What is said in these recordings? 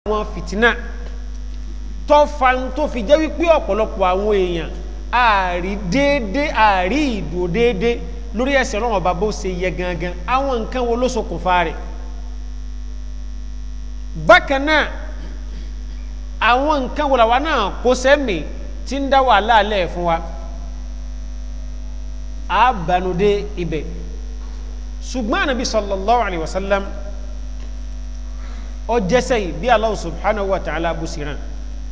àwọn fìtínà tó fa tó fi jẹ́ wípé ọ̀pọ̀lọpọ̀ àwọn èèyàn ààrí déédé ààrí ìdò déédé lórí ẹ̀sẹ̀ ọlọ́run ọba bó ṣe yẹ gangan àwọn nǹkan wo ló ṣokùnfà rẹ̀ bákan náà àwọn nǹkan wo làwa náà kó sẹ́mi tí ń dá wàhálà lẹ̀ fún wa a banudé ibẹ̀ ṣùgbọ́n ànábì sallallahu alayhi wa sallam ó jẹ́sẹ̀ yìí bí Allah subhanahu wa ta'ala bó sì rán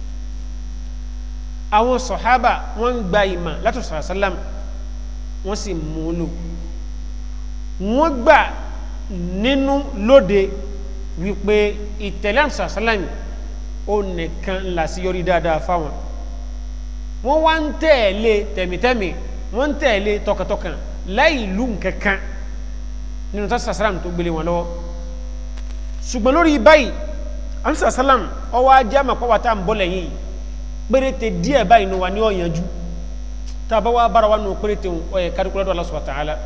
àwọn sọ̀hábà wọ́n ń gba ìmọ̀ látọ̀ sàlám wọ́n sì mú un lò wọ́n gbà nínú lóde wípé ìtẹ̀lé àmsàsálàm ó nìkan ńlá sí yọrí dáadáa fáwọn wọ́n wá ń tẹ̀lé tẹ̀mítẹ́mì wọ́n ń tẹ̀lé tọkàntọkàn láì lù nkankan nínú tó sàsálàm tó gbélé wọn lọ́wọ́ ṣùgbọ́n lórí báyìí àmsàsálàm ọwọ́ ajé àmàpọ̀wá tá à ń bọ́ lẹ́yìn yìí péréte díẹ̀ báyìí ní wa ní ọ̀yànjú tá a bá wá bára wa nù péréte ọ̀yẹ̀ kárìkúlọ́dọ̀ Allah subhanahu wa ta'ala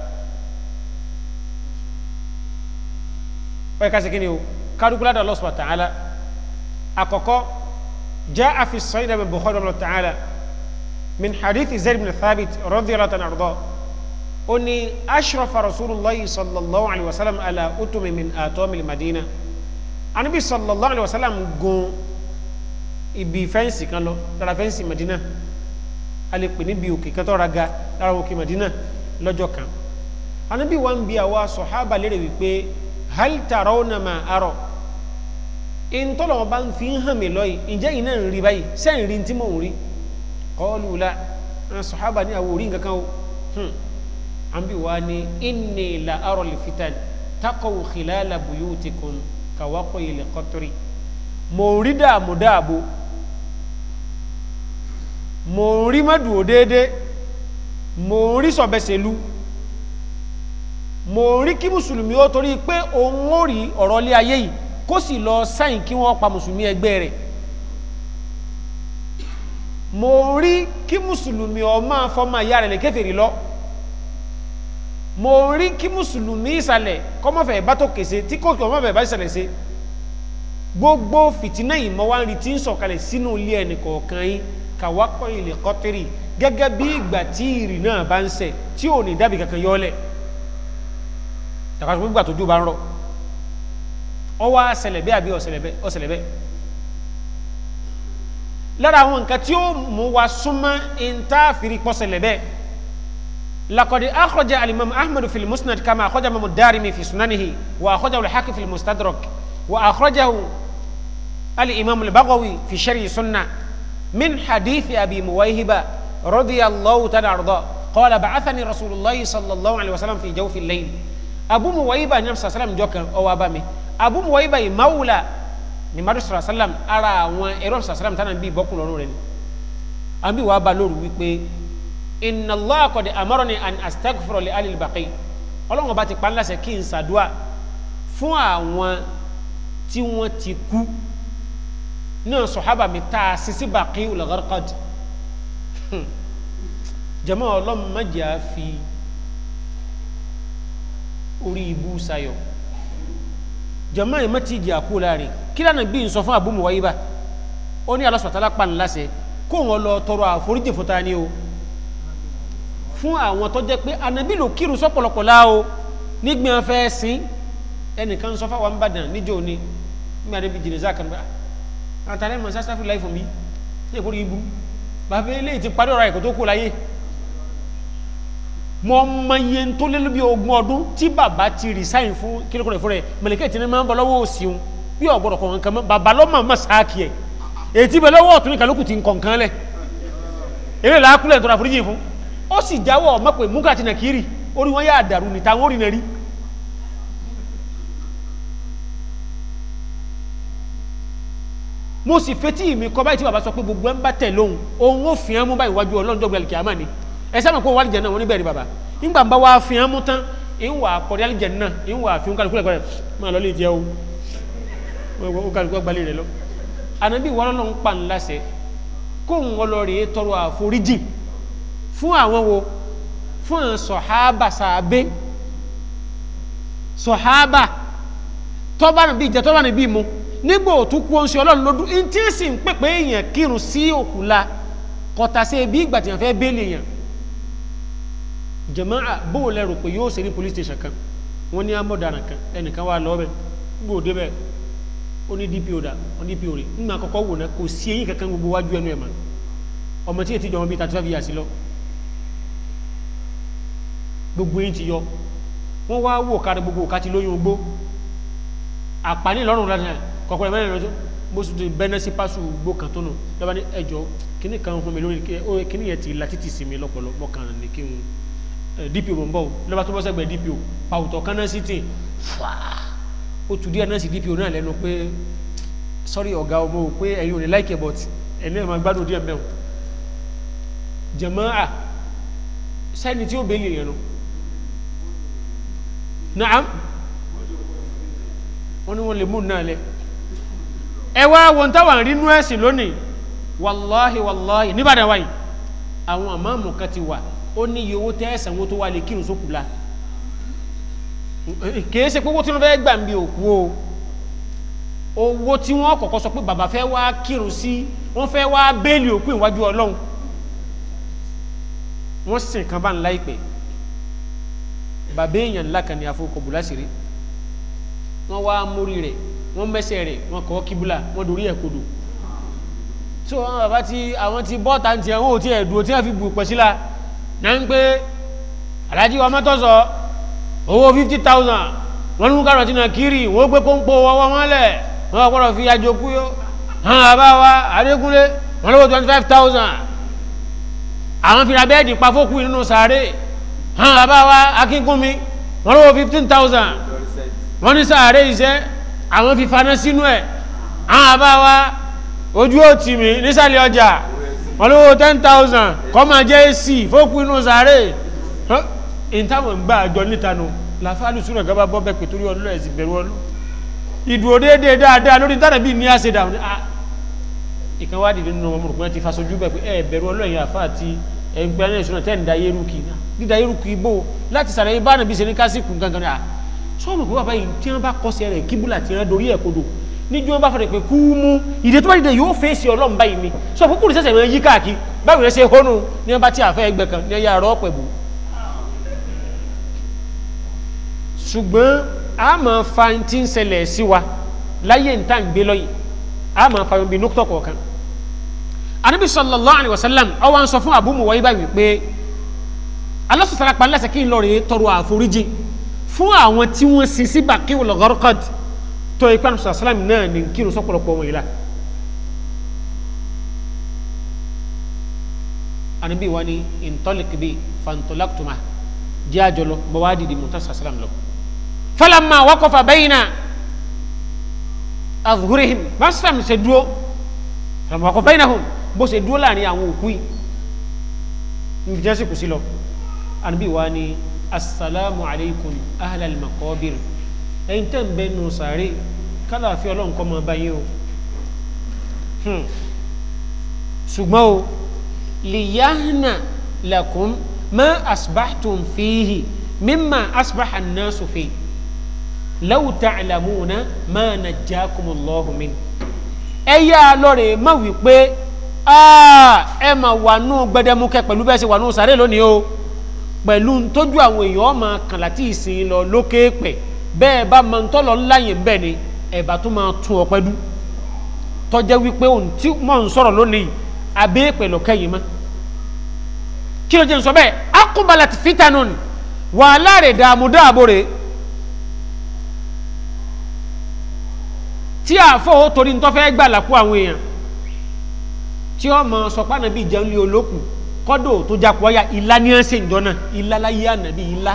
ọ̀yẹ̀ ká sẹ́kìnì o kárìkúlọ́dọ̀ Allah subhanahu wa ta'ala àkọ́kọ́ jaa fi sahih min Bukhari Allah ta'ala min hadith Zayd bin Thabit radiyallahu ta'ala anhu ó ní ashrafa rasulullahi sallallahu alayhi wa sallam ala utumi min atomil madina anabi sallallahu alayhi wa sallam gun ibi fẹ́ǹsì kan lọ lára fẹ́ǹsì Madina a lè pè níbi òkè kan tó ra ga lára òkè Madina lọ́jọ́ kan anábì wa ń bi àwa sọ̀hábà lérè wípé hal tarawna ma arọ ìntọ́lọ̀ wọn bá ń fi hàn mí lọ́yìn ǹjẹ́ yìí náà ń rí báyìí sẹ́yìn rí tí mò ń rí qalu la sọ̀hábà ní àwọn orí nǹkan kan o àbí wa ní inni la arọ lè fitan taqaw khilala buyutikum kawaqo ilẹ̀ qatri mo rí dààmú dààbò mo rí mọ́dùn déédé mo rí sọ̀bẹ̀sẹ̀lú mo rí kí mùsùlùmí ó torí pé òun ó rí ọ̀rọ̀ ilé ayé yìí kó sì lọ sáyìn kí wọ́n pa mùsùlùmí ẹgbẹ́ rẹ̀ mo rí kí mùsùlùmí ó máa fọmọ ìyá rẹ̀ lè kèfèrí lọ mo rí kí mùsùlùmí ìsàlẹ̀ kọ́mọ́fẹ̀ bá tó kèsè tí kò kọ́mọ́fẹ̀ bá ìsàlẹ̀ se gbogbo fìtínà yìí mọ wá ń rí tí ń sọ̀kalẹ̀ sínú ilé ẹnì kọ̀ọ̀kan yín kàwákọ̀ ilẹ̀ kọ́tírì gẹ́gẹ́ bí ìgbà tí ìrì náà bá ń sẹ̀ tí ò ní dábì kankan yọ́lẹ̀ tàkàtúntò gbígbà tójú bá ń rọ̀ ọwọ́ àṣẹlẹ̀ bẹ́ẹ̀ àbí ọ̀ṣẹlẹ̀ bẹ́ẹ̀ lára àwọn nǹkan tí ó mú wa súnmọ́ ìntàfìrí pọ̀ṣẹlẹ̀ bẹ́ẹ̀ لقد أخرج الإمام أحمد في المسند كما أخرج الإمام الدارمي في سننه وأخرجه الحاكم في المستدرك وأخرجه الإمام البغوي في شرح سنة من حديث أبي مويهبة رضي الله تعالى عنه قال بعثني رسول الله صلى الله عليه وسلم في جوف الليل أبو مويهبة النبي صلى الله عليه وسلم جوكا أو أبامي أبو مويهبة مولى ni madu sọ̀rọ̀ sálàm ara àwọn ẹ̀rọ sọ̀rọ̀ sálàm tánà bí bọ́kùn lọ́rùn rẹ̀ ni àbí wàá ba lóru wípé inna Allah qad amarani an astaghfira li alil baqi ọlọ́run ọba ti pa ńlá sẹ́ kí n ṣàdúà fún àwọn tí wọ́n ti kú náà sọ̀hábà mi tá a sisi baqi al-Gharqad jama ọlọ́run má jẹ́ a fi orí ibú sayọ̀ jama yìí má ti jẹ́ àkú láàrin kí lánàá bí n sọ fún Abu Muwayba ó ní Allah subhanahu wa ta'ala pa ńlá sẹ́ kó wọn lọ tọrọ àforíjì fún ta ni o fún àwọn tó jẹ́ pé anabi ló kírun sọ́pọ̀lọpọ̀ láo nígbìn afẹ́ sí ẹnìkan sọ fáwọn Ìbàdàn níjọ́ ni nígbà níbi jìnnìza kan bá àtàlẹ́ mọ̀ sásáfì láì fún mi ní ìkórè ibú bàbá ilé ti parí ọ̀rọ̀ ẹ̀kọ́ tó kú láyé mọ ọmọ iye tó lé lóbi ogún ọdún tí bàbá ti resign fún kílókò rẹ̀ fún rẹ̀ mẹ̀lẹ́kẹ́ tí ní máa ń bọ̀ lọ́wọ́ òsìun bí ọ̀gbọ̀dọ̀ kọ̀ọ̀kan kan mọ́ bàbá lọ́mọ mọ́ sáàkì ẹ̀ èyí tí bẹ lọ́wọ́ ọ̀tún ní kálukú ti ń kọ̀ọ̀kan lẹ̀ eré làákúlẹ̀ tó ra foríjì fún ó sì jáwọ́ ọmọ pé múkà àti nàkírì orí wọn yá dàrú ní táwọn orí nàrí mo sì fetí mi kọ báyìí tí bàbá sọ pé gbogbo ẹ ń bá tẹ̀ lóhun òun ó fi hàn mú báyìí wájú ọlọ́njọ́ gbẹ̀lì kìámà ni ẹ sábà kó wàlìjẹ náà wọn níbẹ̀ ni bàbá nígbà ń bá wá fi hàn mú tán ń wà kọ̀dí àlìjẹ náà ń wà fi ń kálukú lẹ́kọ̀ọ́ rẹ̀ máa lọ lè jẹ́ o ó kálukú gbalẹ̀ rẹ̀ lọ ànábì wọn lọ́nà ń pa ńlá sẹ́ kóhun ọlọ́rẹ̀ tọrọ àforíjì fún àwọn wo fún àwọn sọ̀hábà sàbẹ́ sọ̀hábà tọ́bà níbi ìjẹ́ tọ́bà níbi mu nígbà òtún kú oṣù ọlọ́run lọ́dún ní tí ń sì ń pèpè èèyàn kírun sí òkú la kọta sí bí ìgbà tí wọ́n fẹ́ bẹ́ẹ̀lì èèyàn jàmáà bóun lẹ́rù pé yóò ṣe ní police station kan wọ́n ní amọ̀daràn kan ẹnìkan wà lọ́wọ́ gbòdé bẹ́ẹ̀ ó ní dpo dà ó ní dpo rè nínú àkọ́kọ́ wò náà kò sí eyín kankan gbogbo wájú ẹnu ẹ̀ mọ́ ọmọ tí ètí jọmọ bíi thirty five years lọ gbogbo eyín ti yọ wọ́n wá wò kárí gbogbo òkà ti lóyún ogbó àpáni lọ́rùn lánàá kọ̀kọ́rẹ́ mẹ́rin lọ́jọ́ bó sì ti bẹ́nẹ́ sí pásù gbó kan tó nù lọ́ba ní ẹjọ́ kíní kan fún mi lórí kíní yẹn ti la títì sí mi lọ́pọ̀lọ́ mọ́kàn ní kí n dpo mọ̀ ń bọ̀ lọ́ba tó bọ́ sẹ́gbẹ̀ dpo pàwùtọ̀ kan náà sì tì fàá ó tù díẹ̀ náà sì dpo náà lẹ́nu pé sọ́rí ọ̀gá ọmọ ò pé ẹ̀yin ò ní láìkẹ́ bọ̀t ẹ̀ní ẹ̀ máa gbádùn díẹ̀ mẹ́wọ̀n jàmáà sẹ́ni tí ó bẹ́ẹ̀lì yẹn nu naam wọ́n ní wọ́n lè mú náà lẹ ẹ wá wọn táwọn rí nú ẹ̀sìn lónìí wàláhì wàláhì níbàdàn wáyìí àwọn àmàmù kan ti wà ó ní iye owó tẹ́ ẹ̀sán owó tó wà lè kírun sókù la kìí ṣe pé owó tí wọ́n fẹ́ gbà ń bí òkú o owó tí wọ́n kọ́kọ́ sọ pé bàbá fẹ́ wá kírun sí wọ́n fẹ́ wá bẹ́ẹ̀lì òkú ìwájú ọlọ́run wọ́n sìn kan bá ń láìpẹ́ bàbá èèyàn ńlá kan ní afọkọ̀bù láṣìírí wọ́n wá mórí rẹ̀ wọ́n mẹ́sẹ̀ rẹ̀ wọ́n kọ́ kíbúlà wọ́n dorí ẹ̀ kodò so àwọn bàbá tí àwọn ti bọ́ta ń tiẹ̀ wọ́n ò tí ẹ̀ dúró tí wọ́n fi bù pẹ̀ síla náà ń pé alájí wa mọ́tò sọ owó fifty thousand wọ́n ní kárọ̀tì náà kiri wọ́n gbé pọ́npọ́ ọwọ́ wọn lẹ̀ wọ́n gbọ́dọ̀ fi àjò kú yó hàn bàbá wa adékúnlé wọ́n lówó twenty five thousand àwọn fìlà bẹ́ẹ̀dì pa fókù nínú sàárè hàn bàbá wa akínkúnmi wọ́n lówó fifteen thousand wọ́n ní sàárè iṣẹ́ àwọn fi faná sínú ẹ̀ hàn bàbá wa ojú òtì mi nísàlẹ̀ ọjà wọ́n lówó ten thousand kọ́mà jẹ́ èsì fókù nínú sàárè ìtàwọn ń gbà àjọ níta nù làfáàlù súnà gaba bọ́ bẹ́ẹ̀ pẹ̀tùrí ọlọ́ ẹ̀sìn bẹ̀rù ọlọ́ ìdúró déédéé dáadáa lórí tánà bíi ní àṣẹdà ìkan wá dìde nínú ọmọ òkúnrin ti fasojú bẹ́ẹ̀ pé ẹ bẹ̀rù ọlọ́ ẹ̀yìn àfáà ti ẹgbẹ́ náà ìṣúná tẹ́ ń da yẹ́rù kì náà dídá yẹ́rù kì í bò láti sàlàyé bá nàbí ṣe ní kásìkù gangan ní à sọ́ọ̀mù pé bàbá yìí tí wọ́n bá kọ́ sí ẹ̀rẹ̀ kíbùlà tí wọ́n dorí ẹ̀ kodò níjú wọn bá fọdẹ pé kú mú ìdè tó bá dìde yóò fèsì ọlọ́run báyìí ni sọ fún kúrò sẹ̀sẹ̀ wọn yí káàkiri báwo ni ẹ ṣe hónú ní wọn bá tí àfẹ́ ẹgbẹ́ kan ní ẹ̀yà àrọ́ pẹ̀bù ṣùgbọ́n a máa fa tí ń ṣẹlẹ̀ sí wa láyé ń tàn gbé lọ́yìn a máa fa ibi nukutọ̀ kọ̀ọ̀kan anabi sallallahu alayhi wa sallam ọwọ́ ń sọ fún abu muwayi báyìí pé alásùfẹ́ra pa lẹ́sẹ̀ kí n lọ rèé tọrọ àforíjì fún àwọn tí wọ́n sin sí bàkíwò lọ́gọ́rọ́kọ́d tó ipa ní sàlámù náà ní kírun sọ́pọ̀lọpọ̀ wọn yìí la anabi wa ni intolikibi fantolaktuma jẹ́ àjọlọ bọ́wá dìde mọ́tà sàlámù lọ falamma waqafa bayna adhhurihim basam se dúró falamma waqafa baynahum bó ṣe dúró láàrin àwọn òkú yìí níbi jẹ́ sí kù sí lọ ànábì wa ni assalamu alaikum ahlal maqabir ẹ̀yin tẹ́ ń bẹ nù sàárè kálàáfíà ọlọ́run kọ́ máa bá yín o ṣùgbọ́n o liyahna lakum ma asbahtum fihi mimma asbaha an-nasu fihi law ta'lamuna ma najjakumullahu min ẹ yá lọ́rẹ̀ má wí pé ẹ mà wà nù gbẹdẹmukẹ pẹ̀lú bẹ́ẹ̀ ṣe wà nù sàrẹ́ lónìí o pẹ̀lú tójú àwọn èèyàn ọmọ kan láti ìsìn lọ lókè pẹ̀ bẹ́ẹ̀ bá máa ń tọ́lọ ńláyè ń bẹ̀ ni ẹ̀bà tó máa tún ọpẹ́ dú tọ́jẹ́ wípé òun tí mò ń sọ̀rọ̀ lónìí abẹ́ pẹ̀lú kẹ́yìn mọ́ kí ló jẹ́ ń sọ bẹ́ẹ̀ akubalat fitanun wàhálà rẹ̀ dààmú dáàbò rẹ̀ tí àfọ ó torí ń tọ́fẹ́ gbà lápò àwọn èèyàn tí ó mọ sọpá nàbí ìjẹun lé olókùn kọ́dọ̀ tó jápọ̀ ọ̀yà ìlà ní ẹ̀ ṣe ìjọ náà ìlà láyé ànàbí ìlà.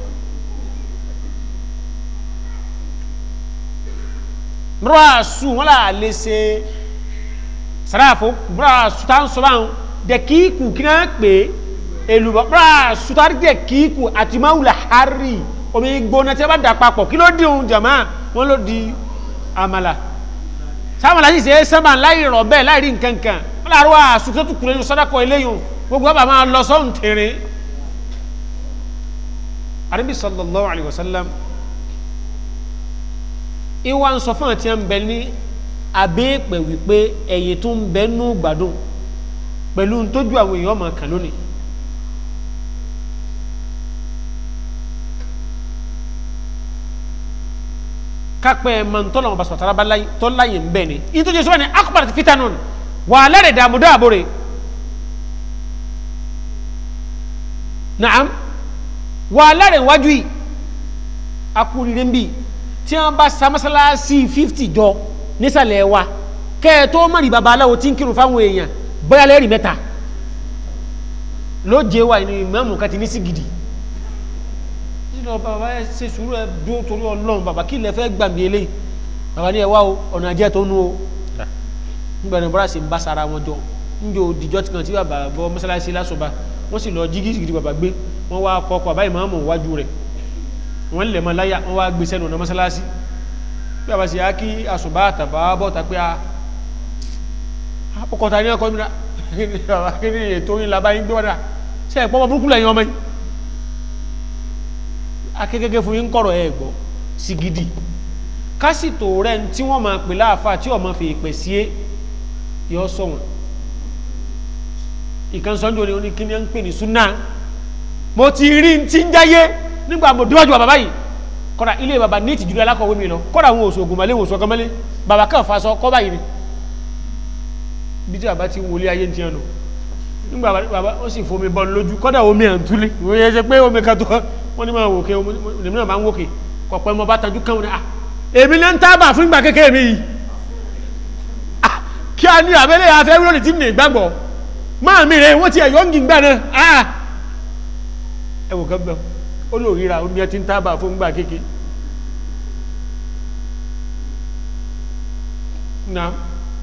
mọ́ràsù wọn là lè ṣe sàràfò mọ́ràsù tá à ń sọ báwọn dẹ̀kíkù kí náà pè é èlùbọ́ mọ́ràsù tá à ń dẹ̀kíkù àti máwùlà hárì omi gbóná tí a bá dà papọ̀ kí ló di ohun jàmá wọn ló di amala sáwọn aláṣẹ ṣe é sábà láì rọ bẹ́ẹ̀ láì rí nǹkan kan wọn làárọ àsùnkẹ́ tó kúrẹ́ ní sọ́dákọ̀ eléyìí gbogbo ọba máa lọ sọ́hún tèrè àdébí sallallahu alayhi wa sallam ìwà ń sọ fún àti ẹ̀ ń bẹ ní abéèpẹ̀ wípé ẹ̀yìn tó ń bẹ nú gbádùn pẹ̀lú tójú àwọn èèyàn máa kàn lónìí kápẹ́ mọ̀ntọ́nà ọba sọ̀tara bá láyé tó láyé ń bẹ̀ ni ìtújú sọ́wọ́n ni akọ̀bàrà ti fita nùn wà lẹ́rẹ̀ dààmú dáàbò rẹ̀ naam wà lẹ́rẹ̀ wájú yìí akúrire ń bì tí wọ́n bá sa mọ́sálásí fífítì jọ nísàlẹ̀ wa kẹ́ ẹ tó mọ̀rì babaláwo tí ń kírun fáwọn èèyàn bóyá lẹ́rìí mẹ́ta lóje wa ní ìmáàmù kan ti ní sí gidi nínú bàbá ẹ ṣe sùúrù ẹ dúró torí ọlọ́run bàbá kí ilẹ̀ fẹ́ gbàgbé eléyìí bàbá ní ẹ wá o ọ̀nà àjẹ́ tó nú o nígbà ní bọ́lá sì ń bá sara wọn jọ níjọ òdìjọ́ tí kan tí bàbá bọ́ mọ́sálásí lásọba wọ́n sì lọ jí gidi bàbá gbé wọ́n wá kọ́ ọkọ̀ bàbá ìmáàmù wájú rẹ̀ wọ́n lè mọ láyà wọ́n wá gbé sẹ́nu ọ̀nà mọ́sálásí bí bàbá sì á kí àsùbá àtàbà bọ́ ta pé a ọkọ̀ ta ní ọkọ̀ mi náà bàbá kí ni ètò yín labá yín gbé wọ́n dà ṣe ẹ̀pọ̀ ọmọ burúkú lẹ́yìn ọmọ yìí akẹ́kẹ́kẹ́ fún yín kọ̀rọ̀ ẹ̀ gbọ́ sí gidi kásìtò rẹ̀ tí wọ́n máa pè láàfà tí ọmọ fi pè sí é yọ sọ wọn ìkan sọ́njọ́ ni oní kíní ń pè ní súnà mo ti rí ti ń jáyé nígbà mo díwájú bàbá yìí kọ́ra ilé bàbá ní ìtìjú alákọ̀wé mi lọ kọ́ra àwọn oṣù ògùnmọ́lé oṣù ọkọ̀mọ́lé bàbá kan fa sọ kọ́ báyìí ni bí tí bàbá ti wọlé ayé ti hàn nù nígbà bàbá ó sì fomi bọ́ lójú kọ́dà omi à ń túlé ìwé yẹn ṣe pé omi kan tó wọ́n ní máa wòkè èmi náà máa ń wòkè kọ̀pẹ́ mo bá tajú kàn wọ́n ní à èmi náà ń tábà fún ìgbà kékeré mi yìí à kí a ní abẹ́lé afẹ́ wúlò tí mi lè gbàgbọ́ máa mi rè wọ́n ti ẹ̀yọ́ ń gbà náà à ẹ wò kán bẹ́ẹ̀ ó lò ríra omi ẹ ti ń tábà fún ìgbà kékeré náà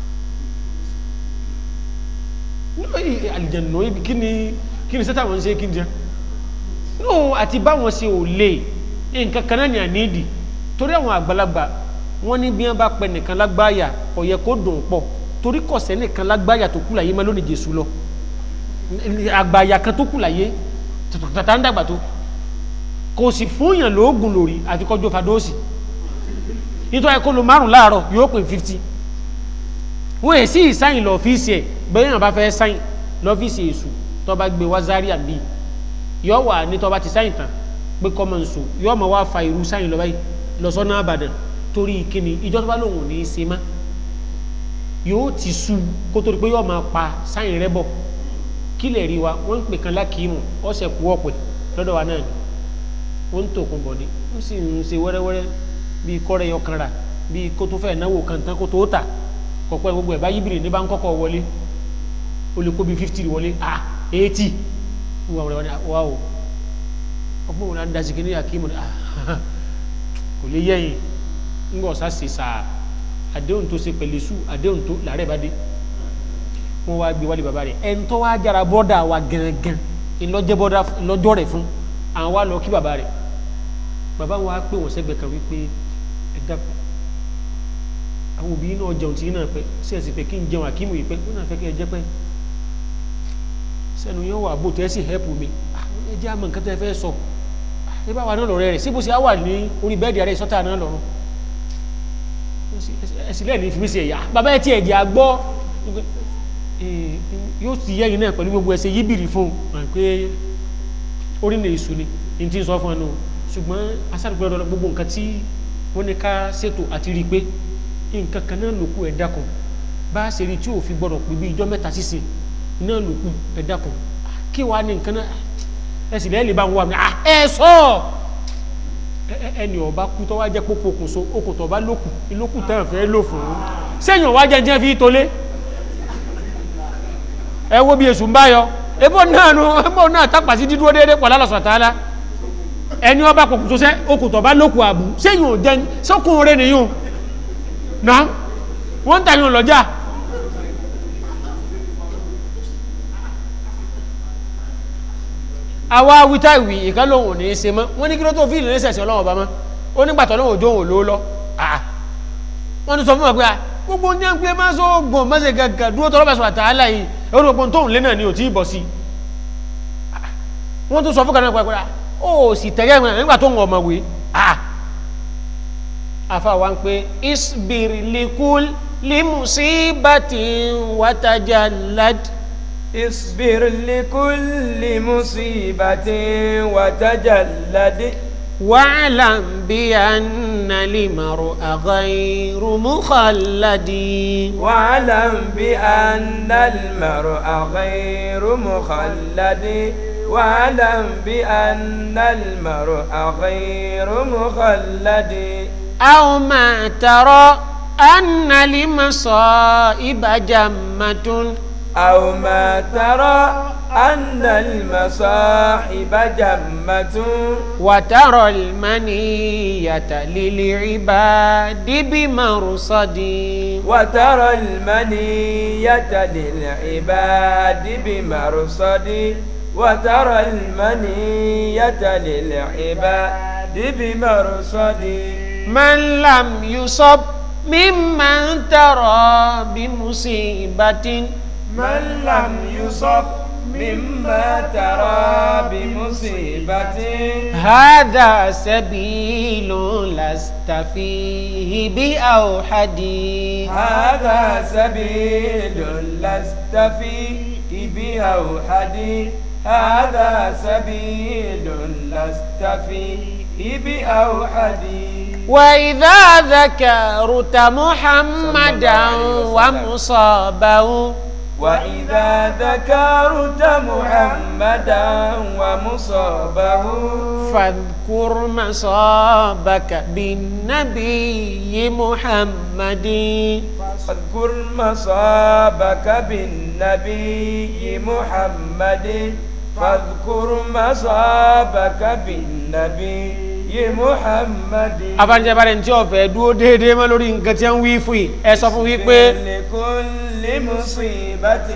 àlìjẹ̀nà ibi kí ni kí ni sẹ́tà wọn ṣe kí ni jẹ́ no àti báwọn ṣe ò lè nǹkan kan náà ní àníìdì torí àwọn àgbàlagbà wọn ní bí wọn bá pẹ nìkan lágbáyà kò yẹ kó dùn pọ̀ torí kọ̀sẹ́ nìkan lágbáyà tó kù láyé má lónìí jésù lọ àgbàyà kan tó kù láyé tàtà ń dàgbà tó kò sì fúnyàn lóògùn lórí àti kọjú fadóòsì nítorí kó lo márùn láàárọ̀ yóò pè fifty wọ́n èsì ìsáyìn lọ́fíìsì ẹ̀ bẹ́ẹ̀ náà bá fẹ́ sáyìn lọ́fíìsì èṣù tó bá gbé wá Zaria bíi yọ wà ní tó bá ti sáyìn tán pé kọ́ máa ń so yọ máa wá fa irú sáyìn lọ báyìí lọ sọ́nà àbàdàn torí kíni ìjọ tó bá lòun ò ní í ṣe má yóò ti sú kó tó di pé yọ máa pa sáyìn rẹ bọ̀ kí lè rí wa wọ́n ń pè kan lákìímù ọ̀sẹ̀ kú ọ̀pẹ̀ lọ́dọ̀ wa náà ni wọ́n ń tòkun bọ̀ ni wọ́n sì ń ṣe wẹ́rẹ́wẹ́rẹ́ bíi kọ́rẹ́ yọ kanra bíi kó tó fẹ́ náwó kan tán kó tó tà kọ̀pẹ́ gbogbo ẹ̀ bá yíbìrì ní bá ń kọ́kọ́ wọlé ó lè kó bíi fifty wọlé ah eighty wọ́n wọ́n wọ́n wá o ọgbọ́n wọn dasi kí ní akíma kò lè yẹ́yìn ńgbọ́ ọ̀sá sì sà àdéhùn tó ṣe pẹ̀lú sùn àdéhùn tó làárẹ̀ bá dé wọ́n wá gbé wálé bàbá rẹ̀ ẹni tó wá jára bọ́dà wa gangan ìlọ́jẹ́ bọ́dà lọ́jọ́ rẹ̀ fún àwọn wá lọ kí bàbá rẹ̀ bàbá wọn á pè wọ́n sẹ́gbẹ̀ẹ́ kan wípé ẹ dàpọ̀ àwọn òbí náà jẹun tí náà pẹ́ sẹ́ẹ̀sì pé kí n jẹun àkímù yìí pẹ́ wọ́n náà fẹ́ kí ẹ jẹ́ pẹ́ sẹ́nu yóò wà bò tẹ́ sì hẹ́pù mi ẹ jẹ́ àmọ́ nǹkan tẹ́ fẹ́ sọ ẹ bá wà náà lọ́rẹ́ rẹ̀ síbò sí á wà ní orí bẹ́ẹ̀dì ààrẹ sọ́tà náà lọ́rùn ẹsìn lẹ́ẹ̀ ní fi mí sí ẹ̀yà bàbá ẹ̀ tí ẹ̀jẹ̀ àgbọ́ yóò ti yẹ́yìn náà pẹ̀lú gbogbo ẹsẹ̀ yíbìrì fún un pé orí ní èṣù ni ní ti ń sọ fún ẹnu ṣùgbọ́n asádùgbọ́dọ̀ gbogbo nǹkan tí wọ́n ní ká ṣètò àti rí i pé nǹkan kan náà lòkù ẹ̀ dákan bá a ṣe rí tí òfin gbọ́dọ̀ pé bí ijọ́ mẹ́ta sísìn náà lòkù ẹ̀ dákan kí wàá ní nǹkan náà ẹ sì lẹ́yìn lè bá ń wà mí ẹ sọ ẹni ọba kú tó wá jẹ́ pópó okùn so okùn tó bá lókù ìlókù tẹ́ ẹ̀ fẹ́ lò fún un sẹ́yìn ọ̀wá jẹ́ jẹ́ fi tolé ẹ wo bí èṣù ń bá yọ ebó náà nu ebó náà tápà sí dídúró déédéé pọ̀ lálọ́sọ̀ tààlà ẹni ọba kòkùn tó sẹ́ okùn tó bá lókù àbù sẹ́yìn ò jẹ́ sọ́kùn rẹ̀ nìyún náà wọ́n ń tàyàn lọ́jà àwa wíta ìwì ìkan lòun ò ní í ṣe mọ́ wọ́n ní kí ló tó fíìlì ní sẹ̀sẹ̀ ọlọ́wọ́ bá mọ́ ó nígbà tó lóun òjò òun ló lọ wọ́n ti sọ fún wa pé gbogbo ní ẹgbẹ́ máa sọ gbọ̀n mọ́sẹ̀ gàgà dúró tọ́lọ́ bàṣọ àtàlà yìí ẹ̀rọ gbogbo tóun lé náà ni ò tí ì bọ̀ sí wọ́n tún sọ fún kanáà pàápàá ó sì tẹ̀lé ẹ̀mọ́ nígbà tó ń ọmọ wé àfa wa ń pé isbir likul لمصيبة وتجلد اصبر لكل مصيبة وتجلد واعلم بأن المرء غير مخلد واعلم بأن المرء غير مخلد واعلم بأن المرء غير مخلد أو ما ترى أن لمصائب جمة أو ما ترى أن المصاحب جمة وترى المنية للعباد بمرصد وترى المنية للعباد بمرصد وترى المنية للعباد بمرصد من لم يصب ممن ترى بمصيبة من لم يصب مما ترى بمصيبة هذا سبيل لست فيه بأوحد هذا سبيل لست فيه بأوحد هذا سبيل لست فيه بأوحد وإذا ذكرت محمدا ومصابه وإذا ذكرت محمدا ومصابه فاذكر مصابك بالنبي محمد فاذكر مصابك بالنبي محمد فاذكر مصابك بالنبي محمد abanijẹ bá rẹ̀ tí ó fẹ́ dúó déédéé mọ́ lórí nǹkan tí ń wí fún yìí ẹ sọ fún wípé لكل مصيبة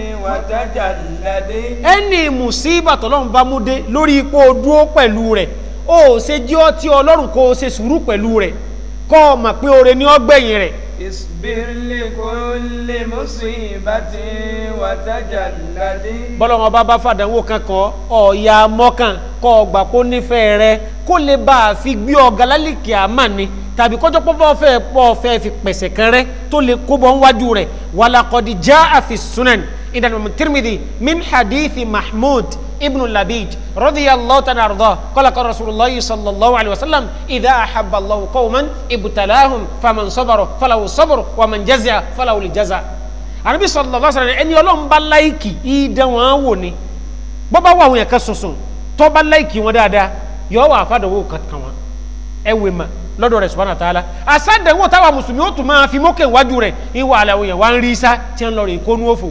وتجلد ẹni mùsíbà tọ́lọ́run bá mú dé lórí ipò dúó pẹ̀lú rẹ̀ ó ṣe jí ọ tí ọlọ́run kó o ṣe sùúrù pẹ̀lú rẹ̀ kọ́ ọ mọ̀ pé oore ní ọgbẹ̀yìn rẹ̀ اصبر لكل مصيبة وتجلد bọ́lọ́run ọba bá fàdánwò kankan ọ̀ọ́yà mọ́kàn kọ́ ọgbà kó nífẹ̀ẹ́ rẹ kó lè bá a fi gbé ọ̀gá lálìkì àmà ni tàbí kọjọ́ pọ́pọ́ fẹ́ pọ́ fẹ́ fi pẹ̀sẹ̀ kan rẹ tó lè kó bọ́ níwájú rẹ̀ wàlàkọ̀dì já àfi sunan ìdánimọ̀ tirimidi min hadithi mahmud ibn labid radiyallahu ta'ala arda qala qala rasulullah sallallahu alaihi wasallam idha ahabba allah qauman ibtalahum faman sabara falahu sabr wa man jazaa falahu aljaza anabi sallallahu alaihi wasallam ẹni Ọlọ́run bá láìkì ìdán wọn wò ni bọ́ bá wà àwọn yẹn kan sọ̀sọ̀ tó bá láìkì wọn dáadáa yọ wà fàdánwò kankan wọn ẹ wè mà lọ́dọ̀ rẹ̀ subhanahu wa ta'ala àsádẹ̀wò táwa mùsùlùmí ó tún máa fi mókè wájú rẹ̀ ìwà àlàó yẹn wá ń rí isá tí ń lọ rè kónú òfò.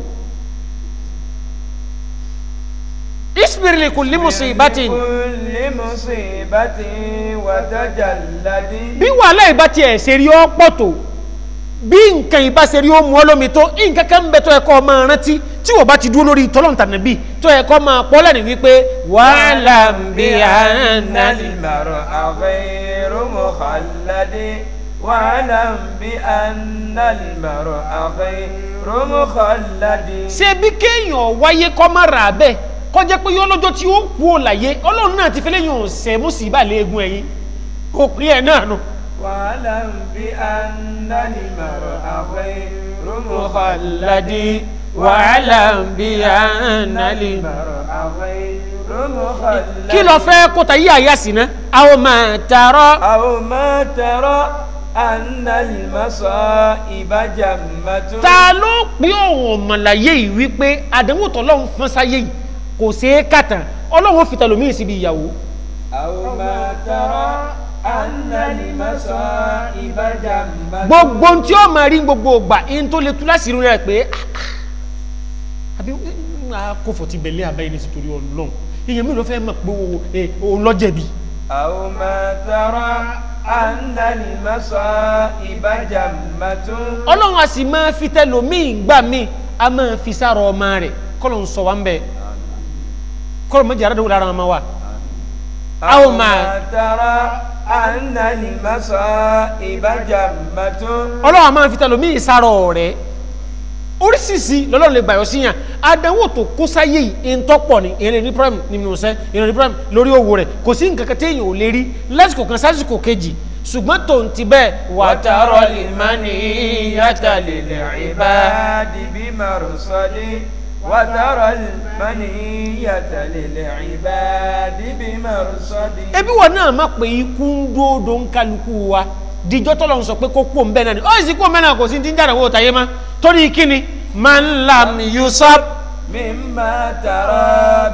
isbir li kulli musibatin لكل مصيبة وتجلد bí wàhálà ìbá tiẹ̀ ṣe rí ọ́ pọ̀ tó bí nǹkan ìbá ṣe rí ó mú ọ lómi tó nǹkan kan ń bẹ tó yẹ kó máa rántí tí wọ́n bá ti dúró lórí tọ́lọ́ǹtà nàbí tó yẹ kó máa pọ́ lẹ́nu wípé wàhálà ń bí àná المرء غير مخلد واعلم بأن المرء غير مخلد ṣe bí kéèyàn wáyé kọ́ má rà bẹ́ẹ̀ kọjá pé yọ lọ́jọ́ tí ó kú ò láyé ọlọ́run náà ti fẹ́ lẹ́yìn ọ̀sẹ̀ mú sí ìbàlẹ̀ egun ẹ̀yìn kò pín ẹ̀ náà nù. واعلم بأن المرء غير مخلد واعلم بأن الم- المرء غير مخلد kí lọ fẹ́ kó ta yí àyà sí ná àwọn máa tààrọ أو ما ترى أن المصائب جمة ta ló pín òun ọ̀mọ̀láyé yìí wípé àdánwò tọ́lọ́run fún sáyé yìí kò ṣeé kàtàn ọlọ́run fi tẹlòmíì síbi ìyàwó أو ما ترى أن المصائب جمة gbogbo ohun tí ó máa rí gbogbo ògbà ihun tó lè tú láti rí rẹ pé ah, ah, àbí kófò ti bẹ̀lẹ́ àbáyé ní sítorí ọlọ́run èèyàn mi ló fẹ́ mọ̀ pé òun lọ́jẹ̀bi أو ما ترى أن المصائب جمة ọlọ́run a sì máa fi tẹlòmíì gbà mí a máa fi sára ọmọ rẹ̀ kọ́lọ̀ ń sọ wá ń bẹ̀ kọ́lọ̀ méjì àrádọ́wò lára ọmọ wa أو ما ترى أن المصائب جمة ọlọ́run a máa fi tẹlòmíì sára ọ̀rẹ́ oríṣiríṣi lọ́lọ́run lè gbàyọ̀ síyàn àdánwò tó kó sáyé yìí ń tọ́pọ̀ ni ìrìn ní prime nínú iṣẹ́ ìrìn ní prime lórí owó rẹ̀ kò sí nǹkan kan téèyàn ò lè rí lásìkò kan sásìkò kejì ṣùgbọ́n tòun ti bẹ́ẹ̀ وترى المنية للعباد بمرصد وترى المنية للعباد بمرصد ebi wọn náà má pé ikú ń dúódó ń kálukú wa díjọ́ tọ́lọ̀ ń sọ pé kó kú òun bẹ́ẹ̀ náà ni ó sì kú òun bẹ́ẹ̀ náà kò sí ti ń jáde owó tàyé má torí kíni man lam yusab مما ترى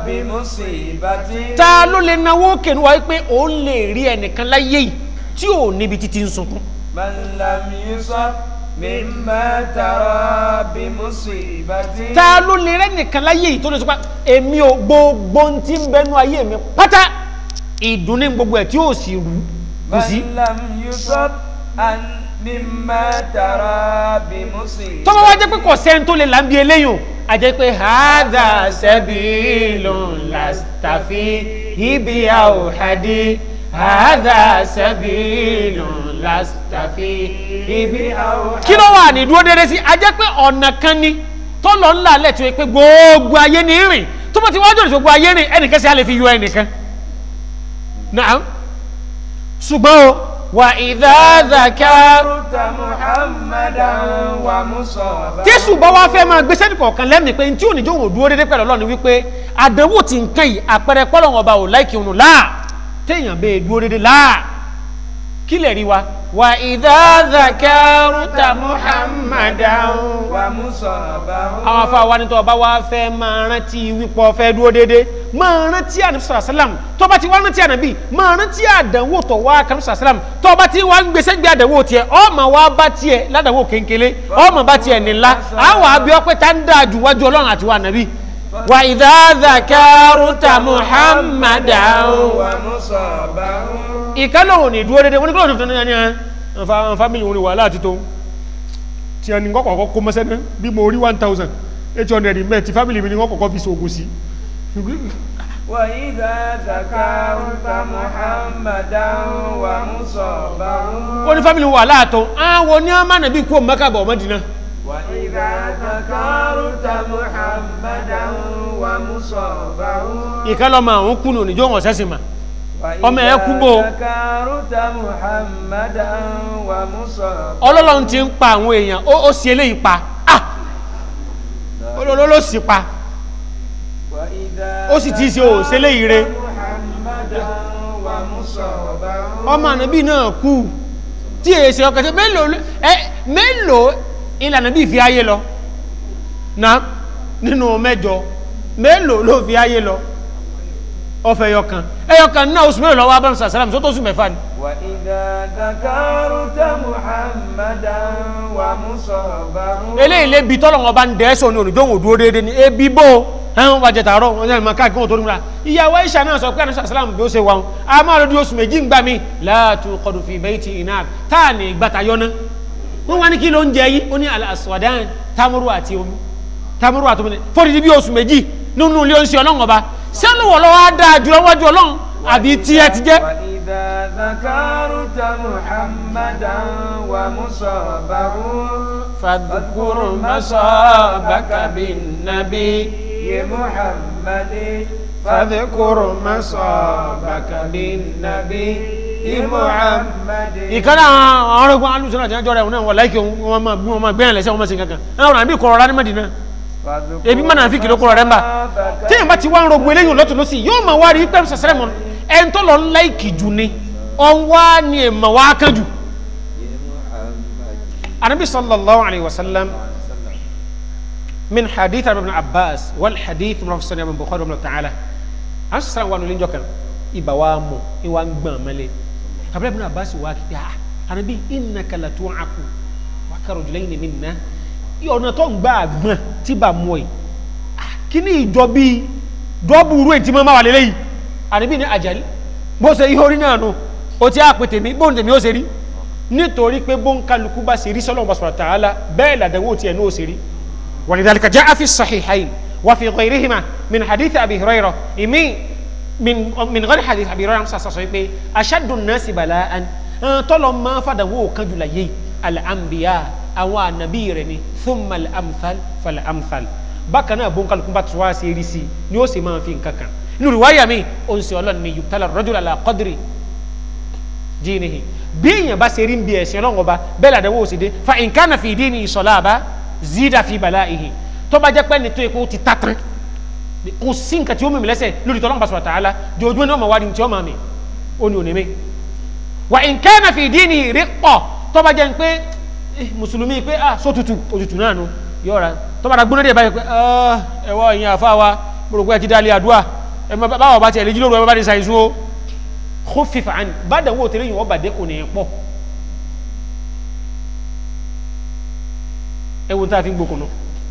بمصيبة ta ló lè náwó kẹnu wa pé òun lè rí ẹnìkan láyé yìí tí ò níbi títí ń sunkún من لم يصب مما ترى بمصيبة ta ló lè rẹ́ nìkan láyé yìí tó lè sọ pé èmi ò gbogbo ohun tí ń bẹnu ayé mi pátá ìdùnnú gbogbo ẹ̀ tí ò sì rú kò sí. من لم يصب عن مما ترى بمصيبة tọ́mọ wá jẹ́ pé kò sẹ́ni tó lè là ń bi eléyìn o a jẹ́ pé hadha sabilun lastafi ibi awhadi hadha sabilun lastafi ibi awhadi. kí ló wà ní dúró déédéé sí a jẹ́ pé ọ̀nà kan ni tọ́lọ̀ ńlá lẹ̀ tó yẹ pé gbogbo ayé ní rìn tó bá ti wájú ọ̀nà gbogbo ayé rìn ẹnìkan sí a lè fi yọ ẹnìkan. naam ṣùgbọ́n o wà idha dhakar ذكرت محمدا ومصابا jésù bá wá fẹ́ máa gbéṣẹ́ nìkọ̀ọ̀kan lẹ́mìí pé tí ò ní jóun ò dúró déédéé pẹ̀lú ọlọ́run wípé àdánwò ti ń kàn yìí àpẹẹrẹ pọ́lọ́wọ́n ọba ò láìkí òun láà téèyàn bẹ́ẹ̀ dúró déédéé láà kí lè rí wa. wà idha dhakaruta muhammadan. ومصابا àwọn afa wa ni tó bá wá fẹ́ máa rántí wípọ̀ fẹ́ dúró déédéé máa rántí ànábì sọ̀rọ̀ sálàm tó bá ti wá rántí ànábì máa rántí àdánwò tó wá kànábì sọ̀rọ̀ sálàm tó bá ti wá ń gbèsè gbé àdánwò tiẹ̀ ọmọ wa bá tiẹ̀ ládàáwò kéńkélé ọmọ bá tiẹ̀ nílá àwọn àbí ọpẹ́ tá ń dáa ju wájú ọlọ́run àti wa ànábì. wà idha dhakaruta muhammadan. ومصابا ìkálọ̀ òní dúró déédéé wọ́n ní kí lóòótọ́ ní ẹni ẹ̀ fámìlì òní wàhálà àti tó tí ẹni kọ́kọ́ kọ́kọ́ kó mọ́sẹ́ náà bí mo rí one thousand eight hundred mẹ́ ti fámìlì mi ni wọ́n kọ́kọ́ fi ṣoògùn sí وإذا ذكرت محمدا ومصابا ó ní fámìlì wàhálà àtọ́ àwọn ní ọmọ nàbí kú mọ́kàbọ̀ Mádínà وإذا ذكرت محمدا ومصابا ìkálọ̀ máa ń kú ní òní jọ́ wọn sẹ́sìn mà ọmọ ẹ̀ kú bò ó. وإذا ذكرت محمدا ومصابا ọlọ́lọ́run ti ń pa àwọn èèyàn ó ó sì eléyìí pa ah olóló sì pa وإذا ó sì ti ṣe ò sí eléyìí re محمدا ومصابا ọmọ ànábì náà kú tí èyí ṣe ọkọ̀ tí mélòó ló- ẹ mélòó ìlànà bí fi ayé lọ na nínú mẹ́jọ mélòó ló fi ayé lọ ọfẹ ẹyọkan ẹyọkan náà oṣù mélòó lọ́wọ́ abẹ́rẹ́ sàlám tó tó oṣù mẹ́fà ni وإذا ذكرت محمدا ومصابا eléyìí lé bi tọ́lọ̀ wọn bá ń dẹ́sọ̀ ní ònìjọ́ òun dúró déédéé ni ebi bó ẹ̀hún wàjẹ̀ tààrọ̀ wọn yẹn máa káàkiri wọn tó nígbà ìyàwó Aisha náà sọ pé àná sàlám bí ó ṣe wà wọn a máa lọ́dún oṣù méjì ń gbà mí láàtú kọdù fi bayti iná táà ní gbàtà yọ náà wọn wá ní kí ló ń jẹ yìí ó ní al-aswadan tamuru àti omi tamuru àti omi fọ́dí bí oṣù méjì nínú ilé oṣù ọlọ́run ọba sẹ́nu wọ̀ lọ́wọ́ á dáa jùlọ wájú ọlọ́run àbí tiẹ̀ ti jẹ́ وإذا ذكرت محمدا ومصابا فاذكر مصابك بالنبي يا محمد فاذكر مصابك بالنبي محمد ìkànnì àwọn ọ̀rọ̀gbọ́n alùsọ̀rọ̀ àti ẹjọ́ rẹ̀ wọn náà wọ̀ láìkí wọn máa gbé wọn máa gbẹ́yàn lẹ́sẹ̀ wọn máa ṣe kankan ẹ̀rọ àbí kọ̀rọ̀ rání mẹ́dínà ebi mọ́nà fi kìló kọ̀rọ̀ rẹ̀ ń bà téèyàn bá ti wá ń rogbo eléyìí lọ́tọ̀ lọ́sì yóò máa wá rí pẹ́ẹ́m sàṣẹ́rẹ́ mọ́ ẹ̀ ń tọ́ lọ láìkì jù ni ọ̀n wá ní èèmọ̀ wá kán jù. anabi sallallahu alayhi wa sallam min hadith ibn abbas wal hadith min rafsan ibn bukhari ibn ta'ala an sara wa nulin jokan iba wa mo i wa ngban male abdullah ibn abbas wa ki ah anabi innaka la tu'aku wa karujulaini minna i ọ̀nà tó ń gba àgbọn tí bá mọ́ ẹ̀ kí ní ìjọ bí dọ́bùrú ètí mọ́ máa wà lélẹ́yìí àníbí ní àjálí bó ṣe ihò rí náà nù ó ti á pè tèmi bóun tèmi ó ṣe rí nítorí pé bóun kálukú bá ṣe rí sọ́lọ́ bá subhanahu wa ta'ala bẹ́ẹ̀ làdánwò tiẹ̀ ní ó ṣe rí ولذلك جاء في الصحيحين وفي غيرهما من حديث أبي هريرة إمي من من غير حديث أبي هريرة صلى الله عليه وسلم أشد الناس بلاء طلب ما فدوا كجل يي الأنبياء أو النبي رني ثم الأمثل فالأمثل bákan náà bóńkàlù kún bá tó wá sí eré sí ni ó sì máa fi nǹkan kan nínú ìwáyà mi ó ń sè ọlọ́run ní yubtala ar-rajulu ala qadri dinihi bí èèyàn bá ṣe rí ń bi ẹ̀sìn ọlọ́run ọba bẹ́ẹ̀ làdẹ́wọ́ òsì dé fa in kana fi dini ìsọ̀lá àbá zida fi balaihi tó bá jẹ́ pé ní tó yẹ kó ti ta tán kò sí nǹkan tí ó mímì lẹ́sẹ̀ lórí tọ́lọ́mù pàṣẹ ta'ala jòjúmọ́ ní ọmọ wa ni tí ó máa mi ó ní òní mi wa in kana fi dini riqqah tó bá jẹ́ pé eh, mùsùlùmí pé ah só tutù òtútù náà nu yọ̀ọ̀ra tó bá da gbóná dé báyìí pé ah ẹ̀wọ́ ìyẹn àfa wa mo rò pé ẹ ti dálé àdúrà ẹ má báwọ̀ bá tiẹ̀ lè jí lóru ẹ má bá ní sàìsùn o kó fífa àní bá dàwọ́ tẹ̀lé yìí wọ́n bàdé kò ní í pọ̀ ẹ wo n ta fi gbókùnú